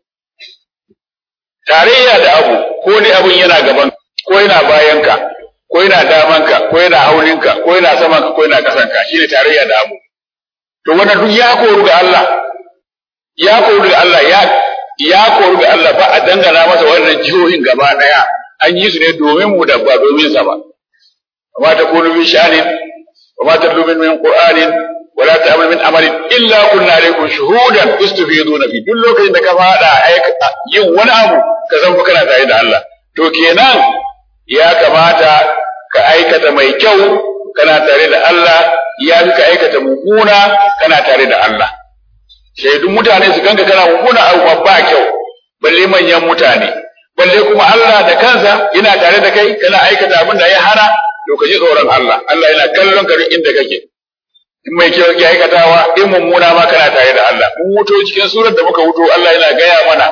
tarayya da abu ko ne abin yana gaban ko yana bayanka ko yana damanka ko yana haulinka ko yana samanka ko yana kasanka shine tarayya da abu to wannan duk ya koru ga Allah ya koru ga Allah ya ya koru ga Allah ba a dangana masa wannan jihohin gaba daya an yi su ne domin mu da ba domin sa ba amma ta kunu bi sha'anin wa ma tadlu min qur'anin wa la ta'mal min amalin illa kunna alaykum shuhudan tustafiduna fi duk lokacin da ka fada yin wani abu ka san fa kana tare da Allah to kenan ya kamata ka aikata mai kyau kana tare da Allah ya fi ka aikata mummuna kana tare da Allah shaidun mutane su ganka kana mummuna abu ba kyau balle manyan mutane balle kuma Allah da kansa yana tare da kai kana aikata abin da ya hana to ka ji tsoron Allah Allah yana kallon ka duk inda kake in mai kyau ke aikatawa in mummuna ma kana tare da Allah mun wuto cikin surar da muka wuto Allah yana gaya mana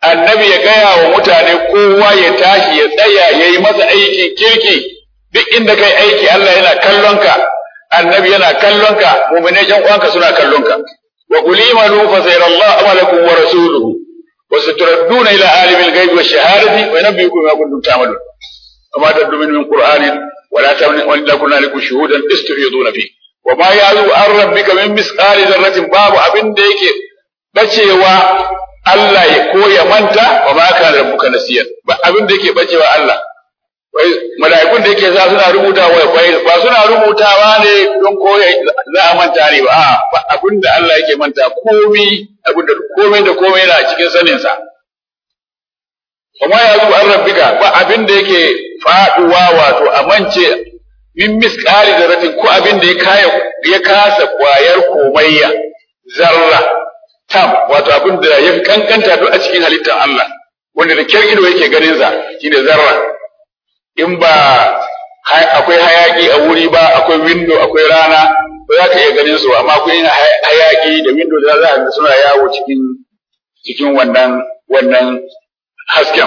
annabi ya gaya wa mutane kowa ya tashi ya tsaya ya yi masa aikin kirki duk inda kai aiki Allah yana kallon ka annabi yana kallon ka mu'minai jan uwanka suna kallon ka wa qul imalu fa sayarallahu amalakum wa rasuluhu wa saturadduna ila alimil ghaibi wash shahadati wa yunabbiukum bima kuntum ta'malun وما تدعو من من قرآن ولا تمن وإلا كنا لكم شهودا استفيضون فيه وما يعزو عن ربك من مثقال ذرة باب أبن ديك بچewa Allah ya koya manta wa ma kana rabbuka nasiyan ba abin da yake bacewa Allah wai mala'ikun da yake sa suna rubuta wa ba suna rubutawa ne don koya za a manta ne ba ba abin da Allah yake manta komai abin da komai da komai yana cikin sanin sa kuma ya zo an rabbika ba abin da yake faduwa wato a mance min misqali zarratin ko abin da ya kaya ya kasa kwayar komayya zarra tam wato abin da ya kankanta duk a cikin halittar Allah wanda da kyar ido yake ganin sa shine zarra in ba akwai hayaki a wuri ba akwai window akwai rana ba za ka iya ganin su amma akwai hayaki da window da za ka suna yawo cikin cikin wannan wannan hasken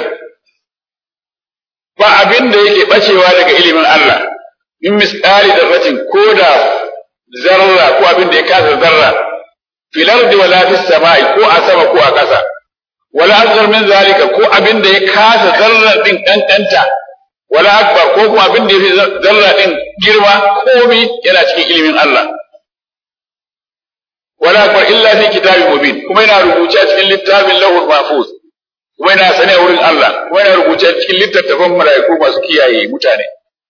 ba abin da yake bacewa daga ilimin Allah in misali darratin ko da zarra ko abin da ya kasa zarra fil ardi wala fis sama'i ko a sama ko a ƙasa wala asghar min zalika ko abin da ya kasa zarra din kankanta wala akbar ko kuma abin da ya fi zarra din girma komai yana cikin ilimin Allah wala akbar illa fi kitabin mubin kuma yana rubuce a cikin littafin lahul mahfuz kuma yana sane a wurin Allah kuma yana rubuce cikin littattafan mala'iku masu kiyaye mutane.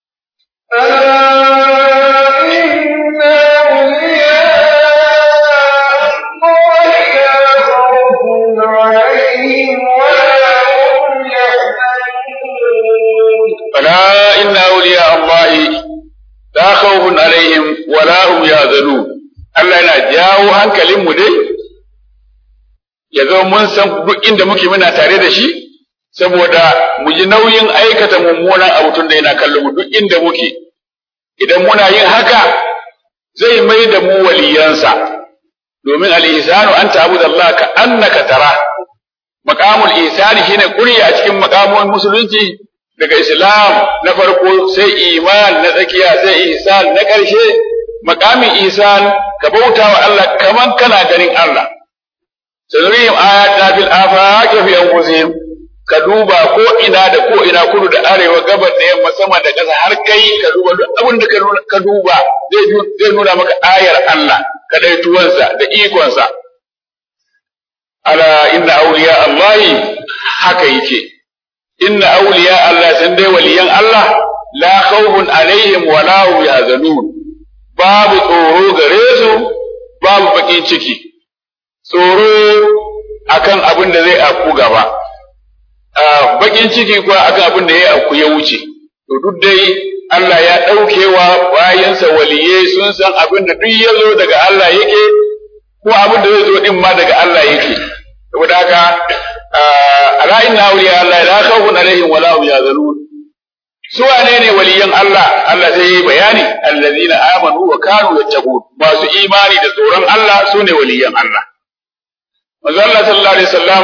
ألا إن أولياء الله لا خوف عليهم ولا هم يحزنون Allah yana jawo hankalinmu dai ya zama mun san duk inda muke muna tare da shi saboda mu ji nauyin aikata mummunan abu tun da yana kallon mu duk inda muke idan muna yin haka zai mai da mu waliyansa domin al-ihsanu an ta'budu Allah ka annaka tara maqamul ihsani shine kuriya a cikin maqamun musulunci daga islam na farko sai iman na tsakiya sai ihsan na ƙarshe maqamin ihsan ka bauta wa Allah kaman kana ganin Allah sanurihim ayatina fil afaqi fi anfusihim ka duba ko ina da ko ina kudu da arewa gabar da yamma sama da ƙasa har kai ka duba duk abin da ka duba zai nuna maka ayar Allah kadaituwansa da ikonsa ala inna awliya Allah haka yake inna awliya Allah san dai waliyan Allah la khawfun alaihim wa la hum yahzanun babu tsoro gare su babu bakin ciki tsoro akan abin da zai afku gaba bakin ciki kuwa akan abin da ya afku ya wuce to duk dai Allah ya ɗaukewa bayansa waliye sun san abin da duk ya zo daga Allah yake ko abin da zai zo din ma daga Allah yake saboda haka ala inna awliya Allah la khawfun alaihim wa la hum yahzanun su wane ne waliyan Allah Allah sai yi bayani allazina amanu wa kanu yattaqun masu imani da tsoron Allah su ne waliyan Allah manzo Allah sallallahu alaihi wasallam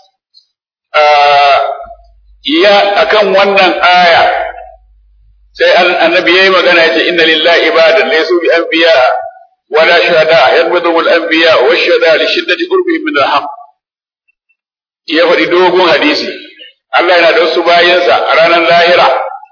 ya akan wannan aya sai annabi yayi magana yace inna lillahi ibadan laysu bi anbiya wala shuhada yadbudu al anbiya wa shuhada li shiddati qurbi min al haqq ya faɗi dogon hadisi Allah yana da wasu bayansa a ranar lahira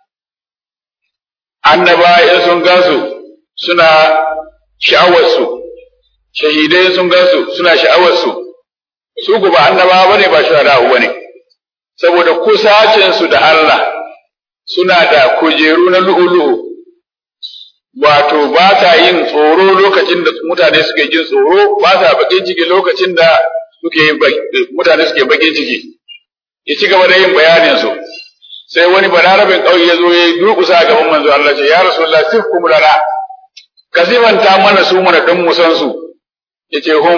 annaba in sun gansu suna sha'awarsu shahidai sun gansu suna sha'awarsu su ku ba annaba bane ba shuhada bane saboda kusacinsu da Allah suna da kujeru na lu'ulu'u wato ba sa yin tsoro lokacin da mutane suke jin tsoro ba sa bakin ciki lokacin da suke yin mutane suke bakin ciki ya ci gaba da yin bayanin su sai wani balarabin ƙauye ya zo ya yi durƙusa a gaban manzo Allah ce ya rasulullah sifkum lana ka sifanta mana su mana don mu san su yace hum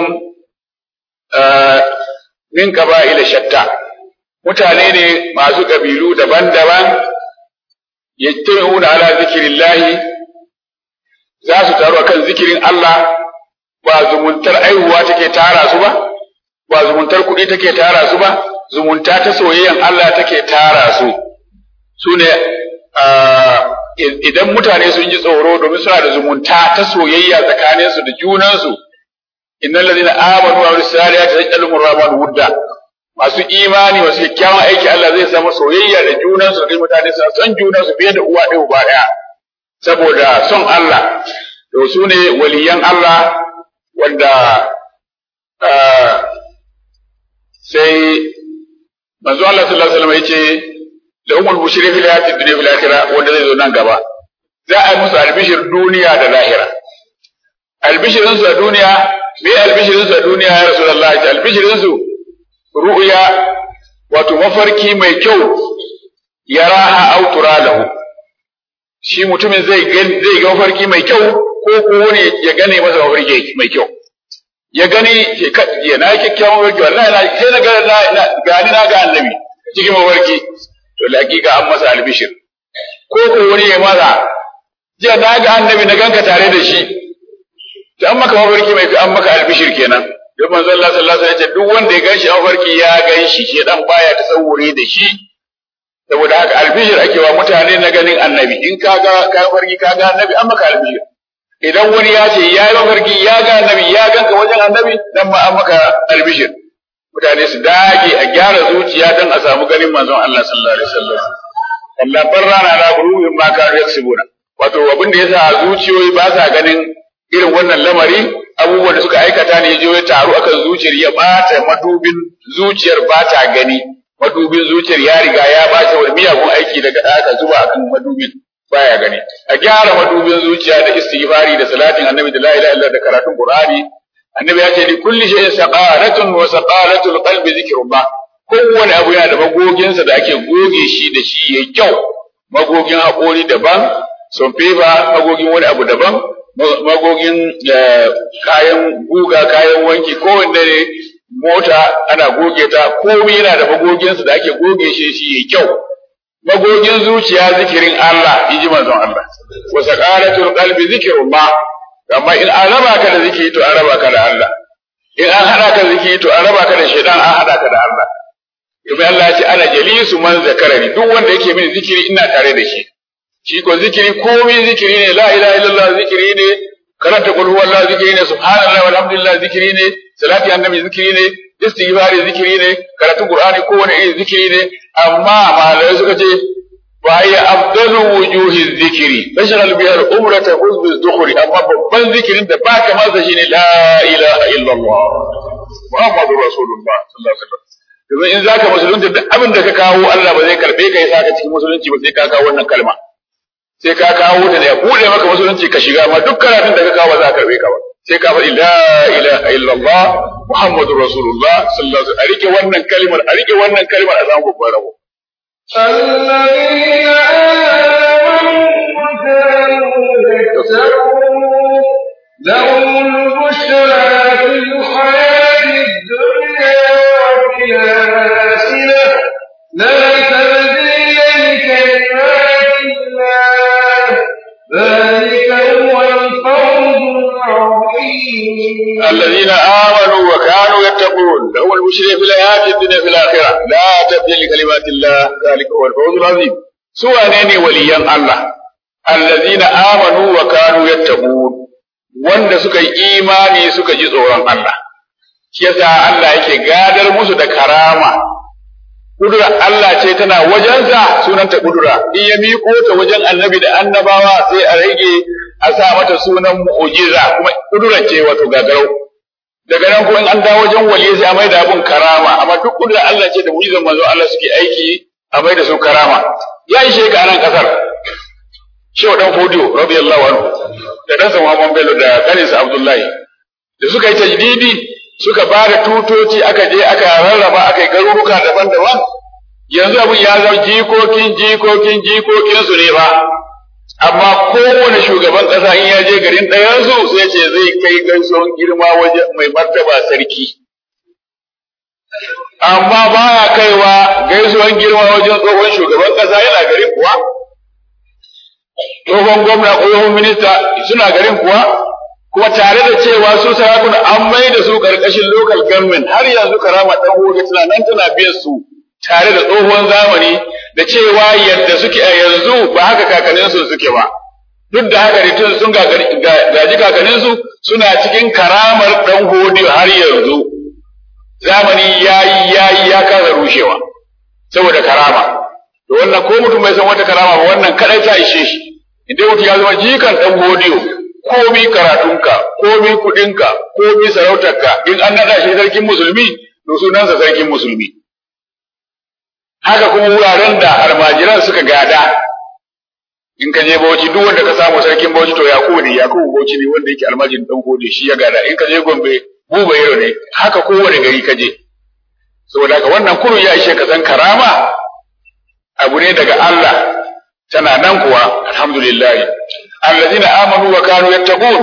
min qaba'ila shatta mutane ne masu kabilu daban-daban yajtami'una ala zikrillahi za su taru akan zikirin Allah ba zumuntar aihuwa take tara su ba ba zumuntar kuɗi take tara su ba zumunta ta soyayyan Allah take tara su su ne idan mutane sun ji tsoro domin suna da zumunta ta soyayya tsakaninsu da junansu innal ladina amanu wa amilus salihati yaj'aluhum rahman wudda masu imani masu kyakkyawan aiki Allah zai samu soyayya da junansu da mutane suna son junansu fiye da uwa ɗaya uba ɗaya saboda son Allah to su ne waliyan Allah wanda sai manzo Allah sallallahu alaihi wasallam yace da umul bushri fil hayati dunya fil akhirah wanda zai zo nan gaba za a yi musu albishir duniya da lahira albishirin su a duniya me albishirin su a duniya ya rasulullahi albishirin su ru'ya wato mafarki mai kyau yaraha aw turalahu shi mutumin zai zai ga mafarki mai kyau ko ko wani ya gane masa mafarki mai kyau ya gani ya na kyakkyawan mafarki wallahi na sai na ga gani na ga annabi cikin mafarki to hakika an masa albishir ko ko wani ya masa jiya na ga annabi na ganka tare da shi to an maka mafarki mai an maka albishir kenan don manzo Allah sallallahu alaihi wasallam duk wanda ya ganshi a mafarki ya ganshi shi dan baya tasawuri da shi saboda haka albishir ake wa mutane na ganin annabi in ka ga ka farki ka ga annabi an maka albishir idan wani ya ce ya yi mafarki ya ga annabi ya ganka wajen annabi dan ma an maka albishir mutane su dage a gyara zuciya don a samu ganin manzon Allah sallallahu alaihi wasallam Allah barrana na guruhin ma ka yaksubuna wato abin da yasa zuciyoyi ba sa ganin irin wannan lamari abubuwan da suka aikata ne ya taru akan zuciyar ya bata madubin zuciyar ba ta gani madubin zuciyar ya riga ya bace wani miyagun aiki daga aka zuba akan madubin baya gani a gyara madubin zuciya da istighfari da salatin annabi da la ilaha illallah da karatun qur'ani annabi ya ce li kulli shay'in saqaratun wa saqalatul qalbi zikrullah kowane abu yana da magoginsa da ake goge shi da shi yayi kyau magogin haƙori daban sonfefa magogin wani abu daban magogin kayan guga kayan wanki kowanne ne mota ana goge ta komai yana da magoginsa da ake goge shi shi yayi kyau magogin zuciya zikirin Allah inji manzon Allah wa saqalatul qalbi zikrullah amma in an raba ka da zikiri to an raba ka da Allah in an hada ka zikiri to an raba ka da shaitan an hada ka da Allah domin Allah ya ce ana jalisu man zakarani duk wanda yake mini zikiri ina tare da shi shi ko zikiri komai zikiri ne la ilaha illallah zikiri ne karanta qul huwallahu zikiri ne subhanallah walhamdulillah zikiri ne salati annabi zikiri ne istighfari zikiri ne karatu qur'ani kowane irin zikiri ne amma malamai suka ce wa ya afdalu wujuhi zikiri bashar bihar umrata huzbi dhukhri amma babban zikirin da baka masa shine la ilaha illallah muhammadur rasulullah sallallahu alaihi wasallam domin in zaka musulunta duk abin da ka kawo Allah ba zai karbe ka ya saka cikin musulunci ba sai ka kawo wannan kalma sai ka kawo ta da ya bude maka musulunci ka shiga ma duk karatun da ka kawo ba za ka karbe ka ba sai ka faɗi la ilaha illallah muhammadur rasulullah sallallahu alaihi wasallam a rike wannan kalmar a rike wannan kalmar a samu babban rabo الذين آمنوا وكانوا يتقون لهم البشرى في الحياة الدنيا وفي الآخرة لا تبديل لكلمات الله ذلك هو الفوز العظيم الذين آمنوا وكانوا يتقون لهم البشرى في الحياة الدنيا في الآخرة لا تبديل لكلمات الله ذلك هو الفوز العظيم سوى نيني وليا الله الذين آمنوا وكانوا يتقون wanda suka yi imani suka ji tsoron Allah shi yasa Allah yake gadar musu da karama kudura Allah ce tana wajensa sunanta kudura in ya miƙo ta wajen annabi da annabawa sai a rage a sa mata sunan mu'jiza kuma kudura ce wato gagarau daga nan kuma in an dawo wajen wali sai a mai da abun karama amma duk kudura Allah ce da mu'jizan manzo Allah suke aiki a mai da su karama ya yi sheka nan kasar Shehu dan Fodiyo radiyallahu anhu da dan Muhammad Bello da kaninsa Abdullahi da suka yi tajdidi suka ba da tutoci aka je aka rarraba aka yi garuruka daban-daban yanzu abin ya zama jikokin jikokin jikokin su ne ba amma kowane shugaban ƙasa in ya je garin ɗayansu sai ce zai kai gaisuwan girma waje mai martaba sarki amma baya kaiwa gaisuwan girma wajen tsohon shugaban ƙasa yana garin kuwa tsohon gwamna ko tsohon minista suna garin kuwa kuma tare da cewa su sarakuna an mai da su karkashin local government har yanzu karama dan goge tana nan tana biyan su tare da tsohon zamani da cewa yadda suke a yanzu ba haka kakannin su suke ba duk da haka tun sun gaji kakannin su suna cikin karamar dan hodiyo har yanzu zamani yayi yayi ya kasa rushewa saboda karama to wannan ko mutum bai san wata karama ba wannan kadai ta ishe shi idan mutum ya zama jikan dan hodiyo komi karatunka, komi kuɗinka, komi sarautarka, in an naɗa shi sarkin musulmi, to sunansa sarkin musulmi. Haka kuma wuraren da almajiran suka gada, in ka je Bauchi duk wanda ka samu sarkin Bauchi to Yakubu ne, Yakubu Bauchi ne wanda yake almajirin ɗan gode shi ya gada, in ka je Gombe Buba Yaro ne, haka kowane gari ka je. Saboda haka wannan kurun ya ishe ka san karama abu ne daga Allah, tana nan kuwa, alhamdulillah. allazina amanu wa kanu yattaqun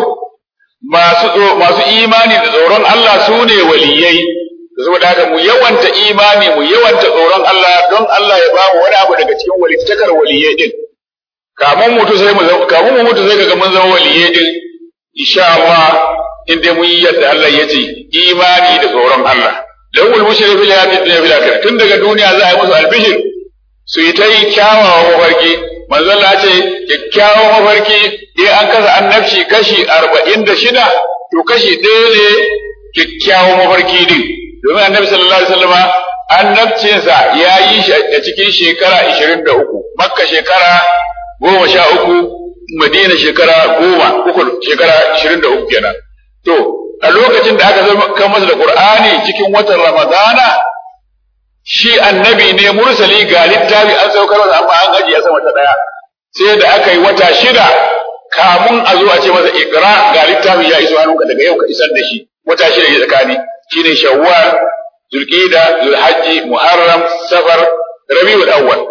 masu masu imani da tsoron Allah su ne waliyai saboda haka mu yawanta imani mu yawanta tsoron Allah don Allah ya ba mu wani abu daga cikin walittakar waliyai din kamun mutu sai mu kamun mu mutu sai kaga mun zama waliyai din insha Allah in dai mun yi yadda Allah ya ce imani da tsoron Allah lawul mushrik fil hayati dunya fil akhirah tun daga duniya za a yi musu albishir su yi ta yi kyawawan mafarki manzon Allah ce kyakkyawan mafarki in an kasa annabci kashi arba'in da shida to kashi ɗaya ne kyakkyawan mafarki din domin annabi sallallahu alaihi wasallama annabcinsa ya yi shi a cikin shekara ishirin da uku makka shekara goma sha uku madina shekara goma uku shekara ishirin da uku kenan to a lokacin da aka zama kan masa da qur'ani cikin watan ramadana shi annabi ne mursali ga littafi an saukar masa amma an ajiye sama ta daya sai da aka yi wata shida kamun a zo a ce masa ikra ga littafi ya iso hannunka daga yau ka isar da shi wata shida ne tsakani shine shawwal zulqida zulhajji muharram safar rabiul awwal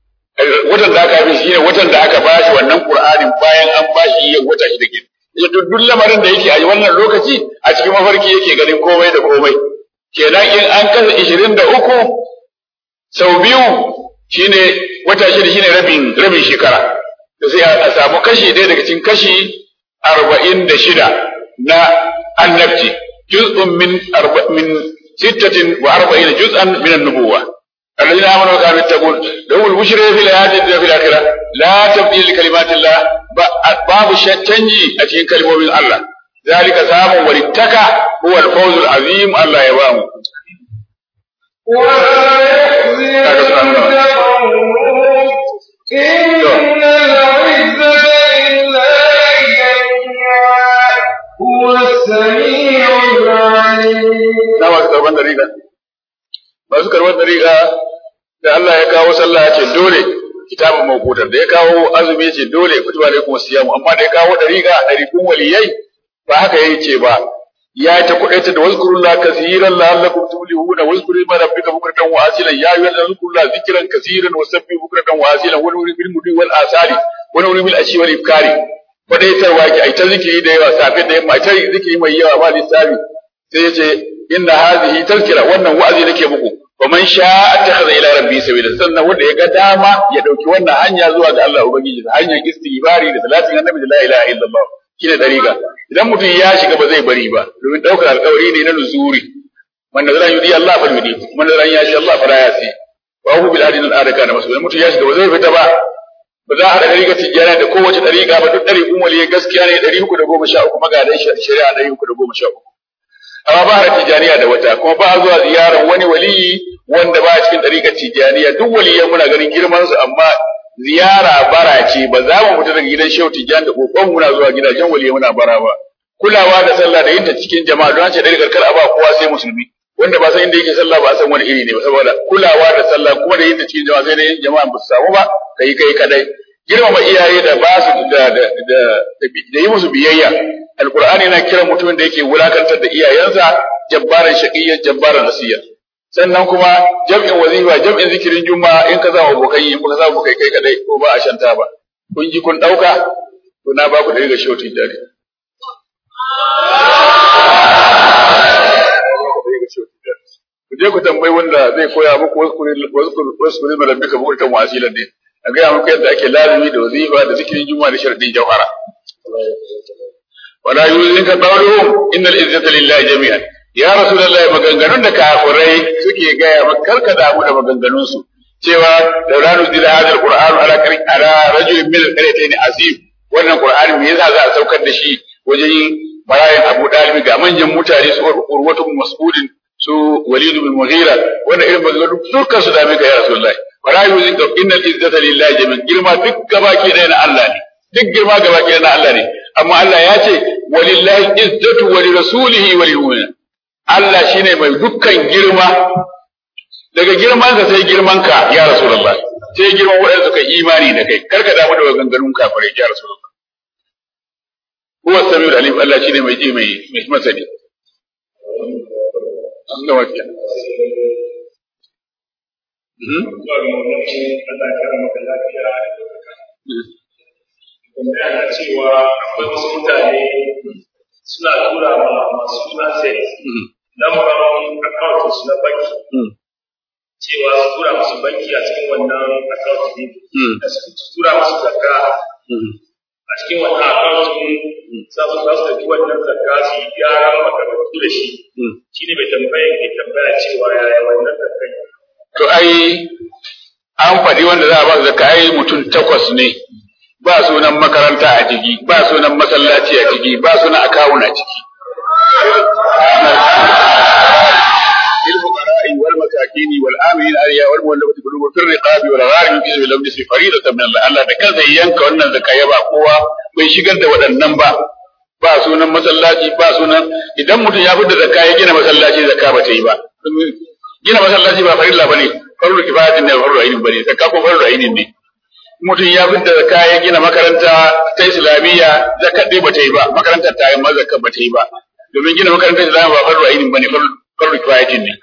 watan da aka yi shine watan da aka bashi wannan qur'anin bayan an bashi yin wata shida ke duk lamarin da yake a wannan lokaci a cikin mafarki yake ganin komai da komai kenan in an kasa ishirin da uku sau biyu shine wata shida shine rabin rabin shekara da sai a samu kashi ɗaya daga cikin kashi arba'in da shida na annabci juz'un min min sittatin wa arba'ina juz'an min an-nubuwa الذين آمنوا وكانوا يتقون لهم البشرى في الحياة الدنيا في الآخرة لا تبديل لكلمات الله باب الشتنجي أتين كلمة من الله ذلك سام ولتكى هو الفوز العظيم الله يبام ولا يحزنك قولهم إن العزة لله جميعا هو السميع العليم na masu karban dariƙa masu karban dariƙa da Allah ya kawo sallah ya ce dole kitabun mawqutan da ya kawo azumi ya ce dole kutiba alaikum siyamu amma da ya kawo dariƙa dariƙun waliyai ba haka yayi ce ba ya ta kudaita da wazkurullah kaseeran la'allakum tuflihuna wazkuru ma rabbika bukratan wa asilan ya ayyuhal zikrullaha zikran kaseeran wa sabbihu bukratan wa asilan wa nuri bil mudi wal asali wa nuri bil ashi wal ibkari kwadaitarwa ki ai ta zikiri da yawa safe da yamma ai ta zikiri mai yawa ba lissafi sai ya ce inna hadhihi tazkira wannan wa'azi nake muku wa man sha'a attakhadha ila rabbi sabila sannan wanda ya ga dama ya dauki wannan hanya zuwa ga Allah ubangiji ta hanyar istighfari da salatin annabi da la ilaha illallah shine dariqa idan mutum ya shiga ba zai bari ba domin daukar alkawari ne na nuzuri man nazara yudi Allah fal yudi man nazara ya shi Allah fara ya si wa hu bil adin al adaka na masu mutum ya shiga ba zai fita ba ba za a haɗa dariƙa tijjana da kowace dariƙa ba duk ɗariƙun waliyi gaskiya ne ɗari uku da goma sha uku magadan shari'a ɗari uku da goma sha uku amma ba a tijaniya da wata kuma ba a zuwa ziyarar wani waliyi wanda ba a cikin ɗariƙar tijaniya duk waliyan muna ganin girman su amma ziyara bara ce ba za mu fita daga gidan shehu tijani da kokon muna zuwa gidajen waliyan muna bara ba kulawa da sallah da yinta cikin jama'a don ce ɗariƙar kar a ba kowa sai musulmi wanda ba san inda yake sallah ba san wani iri ne ba saboda kulawa da sallah kuma da yinta cikin jama'a sai dai jama'a ba su samu ba kai kai kadai girmama iyaye da ba su da da da yi musu biyayya alqur'ani yana kiran mutumin da yake wulakantar da iyayensa jabbaran shaqiyyan jabbaran asiya sannan kuma jam'in wazifa jam'in zikirin juma'a in ka zama abokai in ka zama abokai kai kadai ko ba a shanta ba kun ji kun dauka to na ba ku da riga shautin dare ku je ku tambayi wanda zai koya muku wasu wasu wasu rabbika bukurtan wasilan ne a gaya muku yadda ake lazimi da wazifa da zikirin juma'a da sharadin jawhara wala yuzinka qawluhum innal izzata lillahi jami'an ya rasulullahi maganganun da kafirai suke gaya maka karka damu da maganganun su cewa laula nuzila hadha alquran ala karim ala rajulin min alqaryatayn azim wannan qur'ani me yasa za a saukar da shi wajen bayan Abu Dalib ga manyan mutane su urwatu mas'udin su Walid bin Mughira wannan irin maganganun dukkan su dame ka ya rasulullahi wala yuzinka innal izzata lillahi jami'an girma duk gabaki ɗaya na Allah ne duk girma gabaki ɗaya na Allah ne amma Allah ya ce walillahi izzatu wa lirasulihi wa lilmu'minin Allah shine mai dukkan girma daga girman ka sai girman ka ya rasulullah sai girman waɗanda suka imani da kai karka damu da maganganun kafirai ya rasulullah huwa samiul alim Allah shine mai ji mai mai masani Allah wakiya tambaya na cewa akwai wasu mutane suna tura ma masu suna sex lambarin account su na banki cewa su tura musu banki a cikin wannan account ne su tura musu zakka a cikin wannan account ne za su za su tafi wannan zakka su yi gyaran makarantu da shi shi ne mai tambaya ke tambaya cewa yaya wannan zakka to ai an faɗi wanda za a ba zakka ai mutum takwas ne ba sunan makaranta a ciki ba sunan masallaci a ciki ba sunan akawun a ciki للفقراء والمساكين والآمنين عليها والمولفة قلوبهم في الرقاب والغارم في سبيل الله فريضة من الله Allah da kansa ya yanka wannan zakka ya ba kowa bai shigar da waɗannan ba ba sunan masallaci ba sunan idan mutum ya fita zakka ya gina masallaci zakka ba ta yi ba gina masallaci ba farilla bane farlu kifayatin ne farlu ainin bane zakka ko farlu ainin ne mutum ya fita zakka ya gina makaranta ta islamiyya zakka dai ba ta yi ba makarantar ta yi ma zakka ba ta yi ba domin gina makarantar islamiyya ba farlu ainin bane farlu farlu kifayatin ne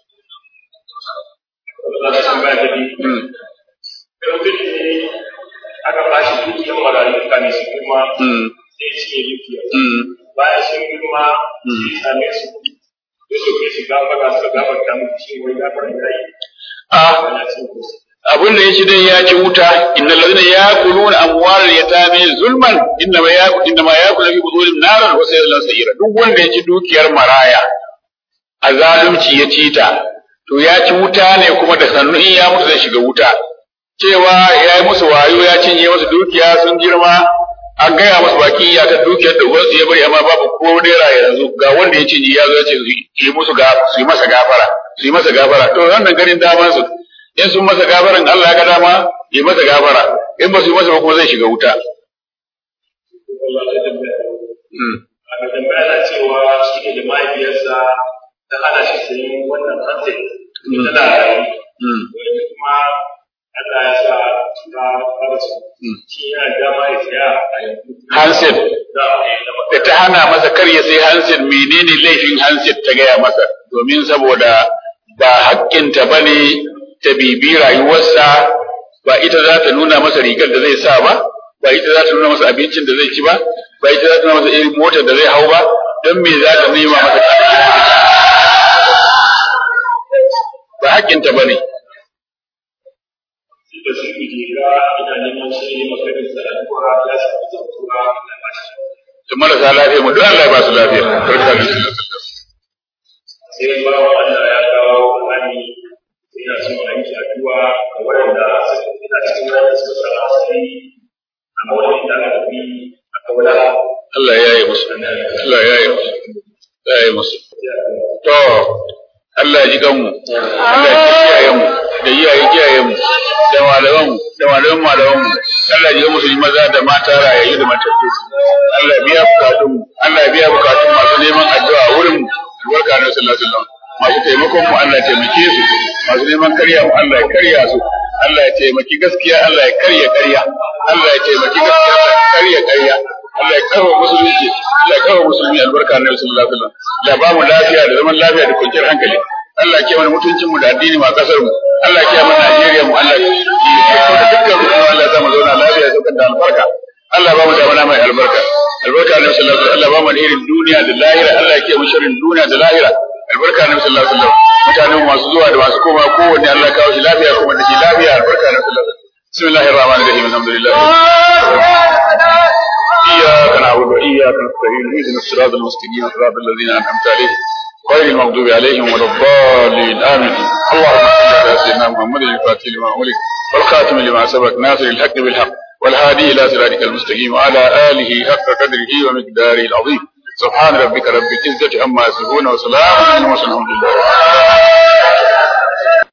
aka ba shi dukiyar marayu kamin su girma sai ci ya dukiya bayan sun girma sai same su da su ke shiga faga su gafarta muku shi wai gafar da yi abin da ya ci dai ya ci wuta innal ladina yaquluna amwalal yatami zulman inna ma yaqulu inna ma yaqulu fi budurihim naran wa sayasla sayira duk wanda ya ci dukiyar maraya a zalunci ya ci ta to ya ci wuta ne kuma da sannu in ya mutu zai shiga wuta cewa ya yi musu wayo ya cinye musu dukiya sun girma an gaya musu baki ya ta dukiyar da uwarsu ya bari amma babu ko naira yanzu ga wanda ya cinye ya zo ya ce su yi musu ga su yi masa gafara su yi masa gafara to wannan ganin daman su in sun masa gafaran Allah ya ga dama yi masa gafara in ba su yi masa ba kuma zai shiga wuta aka tambaya na cewa shi ne da mahaifiyarsa ta hana shi sayin wannan hanset tana da kuma Allah ya sa ta fara su shi yana dama ya saya a yanzu handset da ta hana masa kar ya sai handset menene laifin handset ta gaya masa domin saboda ba haƙƙinta ba ne ta bibi rayuwarsa ba ita za ta nuna masa rigar da zai sa ba ba ita za ta nuna masa abincin da zai ci ba ba ita za ta nuna masa irin motar da zai hau ba don me za ta nema masa ba haƙƙinta ba ne da su ke ga ina neman shi ne makarin sa addu'a ya samu zantuwa na bashi da marasa lafiya mu duk Allah ya ba su lafiya barka da su sai ba Allah ya kawo Qur'ani ina son a yi addu'a ga waɗanda suka ina cikin wanda suka sa asiri a wannan da aka bi aka wada Allah ya yi musu Allah ya yi musu ya yi musu to Allah ya ji kanmu Allah ya kiyaye mu da iyaye kiyaye mu da malaman mu da malaman malaman mu Allah ya ji musu maza da mata rayayyu da matattu Allah ya biya bukatun mu Allah ya biya bukatun masu neman addu'a wurin mu albarka na sallallahu alaihi wasallam masu taimakon mu Allah ya taimake su masu neman karya mu Allah ya karya su Allah ya taimaki gaskiya Allah ya karya karya Allah ya taimaki gaskiya Allah ya karya karya Allah ya kawo musulunci Allah ya kawo musulmi albarka na sallallahu alaihi wasallam Allah ba mu lafiya da zaman lafiya da kwanciyar hankali Allah ya kiyaye mutuncin mu da addini ma kasar mu Allah ya kiyaye Najeriya mu Allah ya kiyaye da dukkan mu Allah ya zama zauna lafiya da da albarka Allah ba mu da mana mai albarka albarka na sallallahu alaihi wasallam Allah ba mu alherin duniya da lahira Allah ya kiyaye mu sharrin duniya da lahira albarka na sallallahu alaihi wasallam mutanen masu zuwa da masu koma kowanne Allah ya kawo shi lafiya kuma da shi lafiya albarka na sallallahu alaihi wasallam bismillahir rahmanir rahim alhamdulillah إياك نعبد وإياك نستعين اهدنا الصراط المستقيم صراط الذين أنعمت عليهم غير المغضوب عليهم ولا الضالين آمين اللهم صل على سيدنا محمد الفاتح لما أغلق والخاتم لما سبق ناصر الحق بالحق والهادي إلى صراطك المستقيم وعلى آله حق قدره ومقداره العظيم سبحان ربك رب العزة عما يصفون وسلام على المرسلين والحمد لله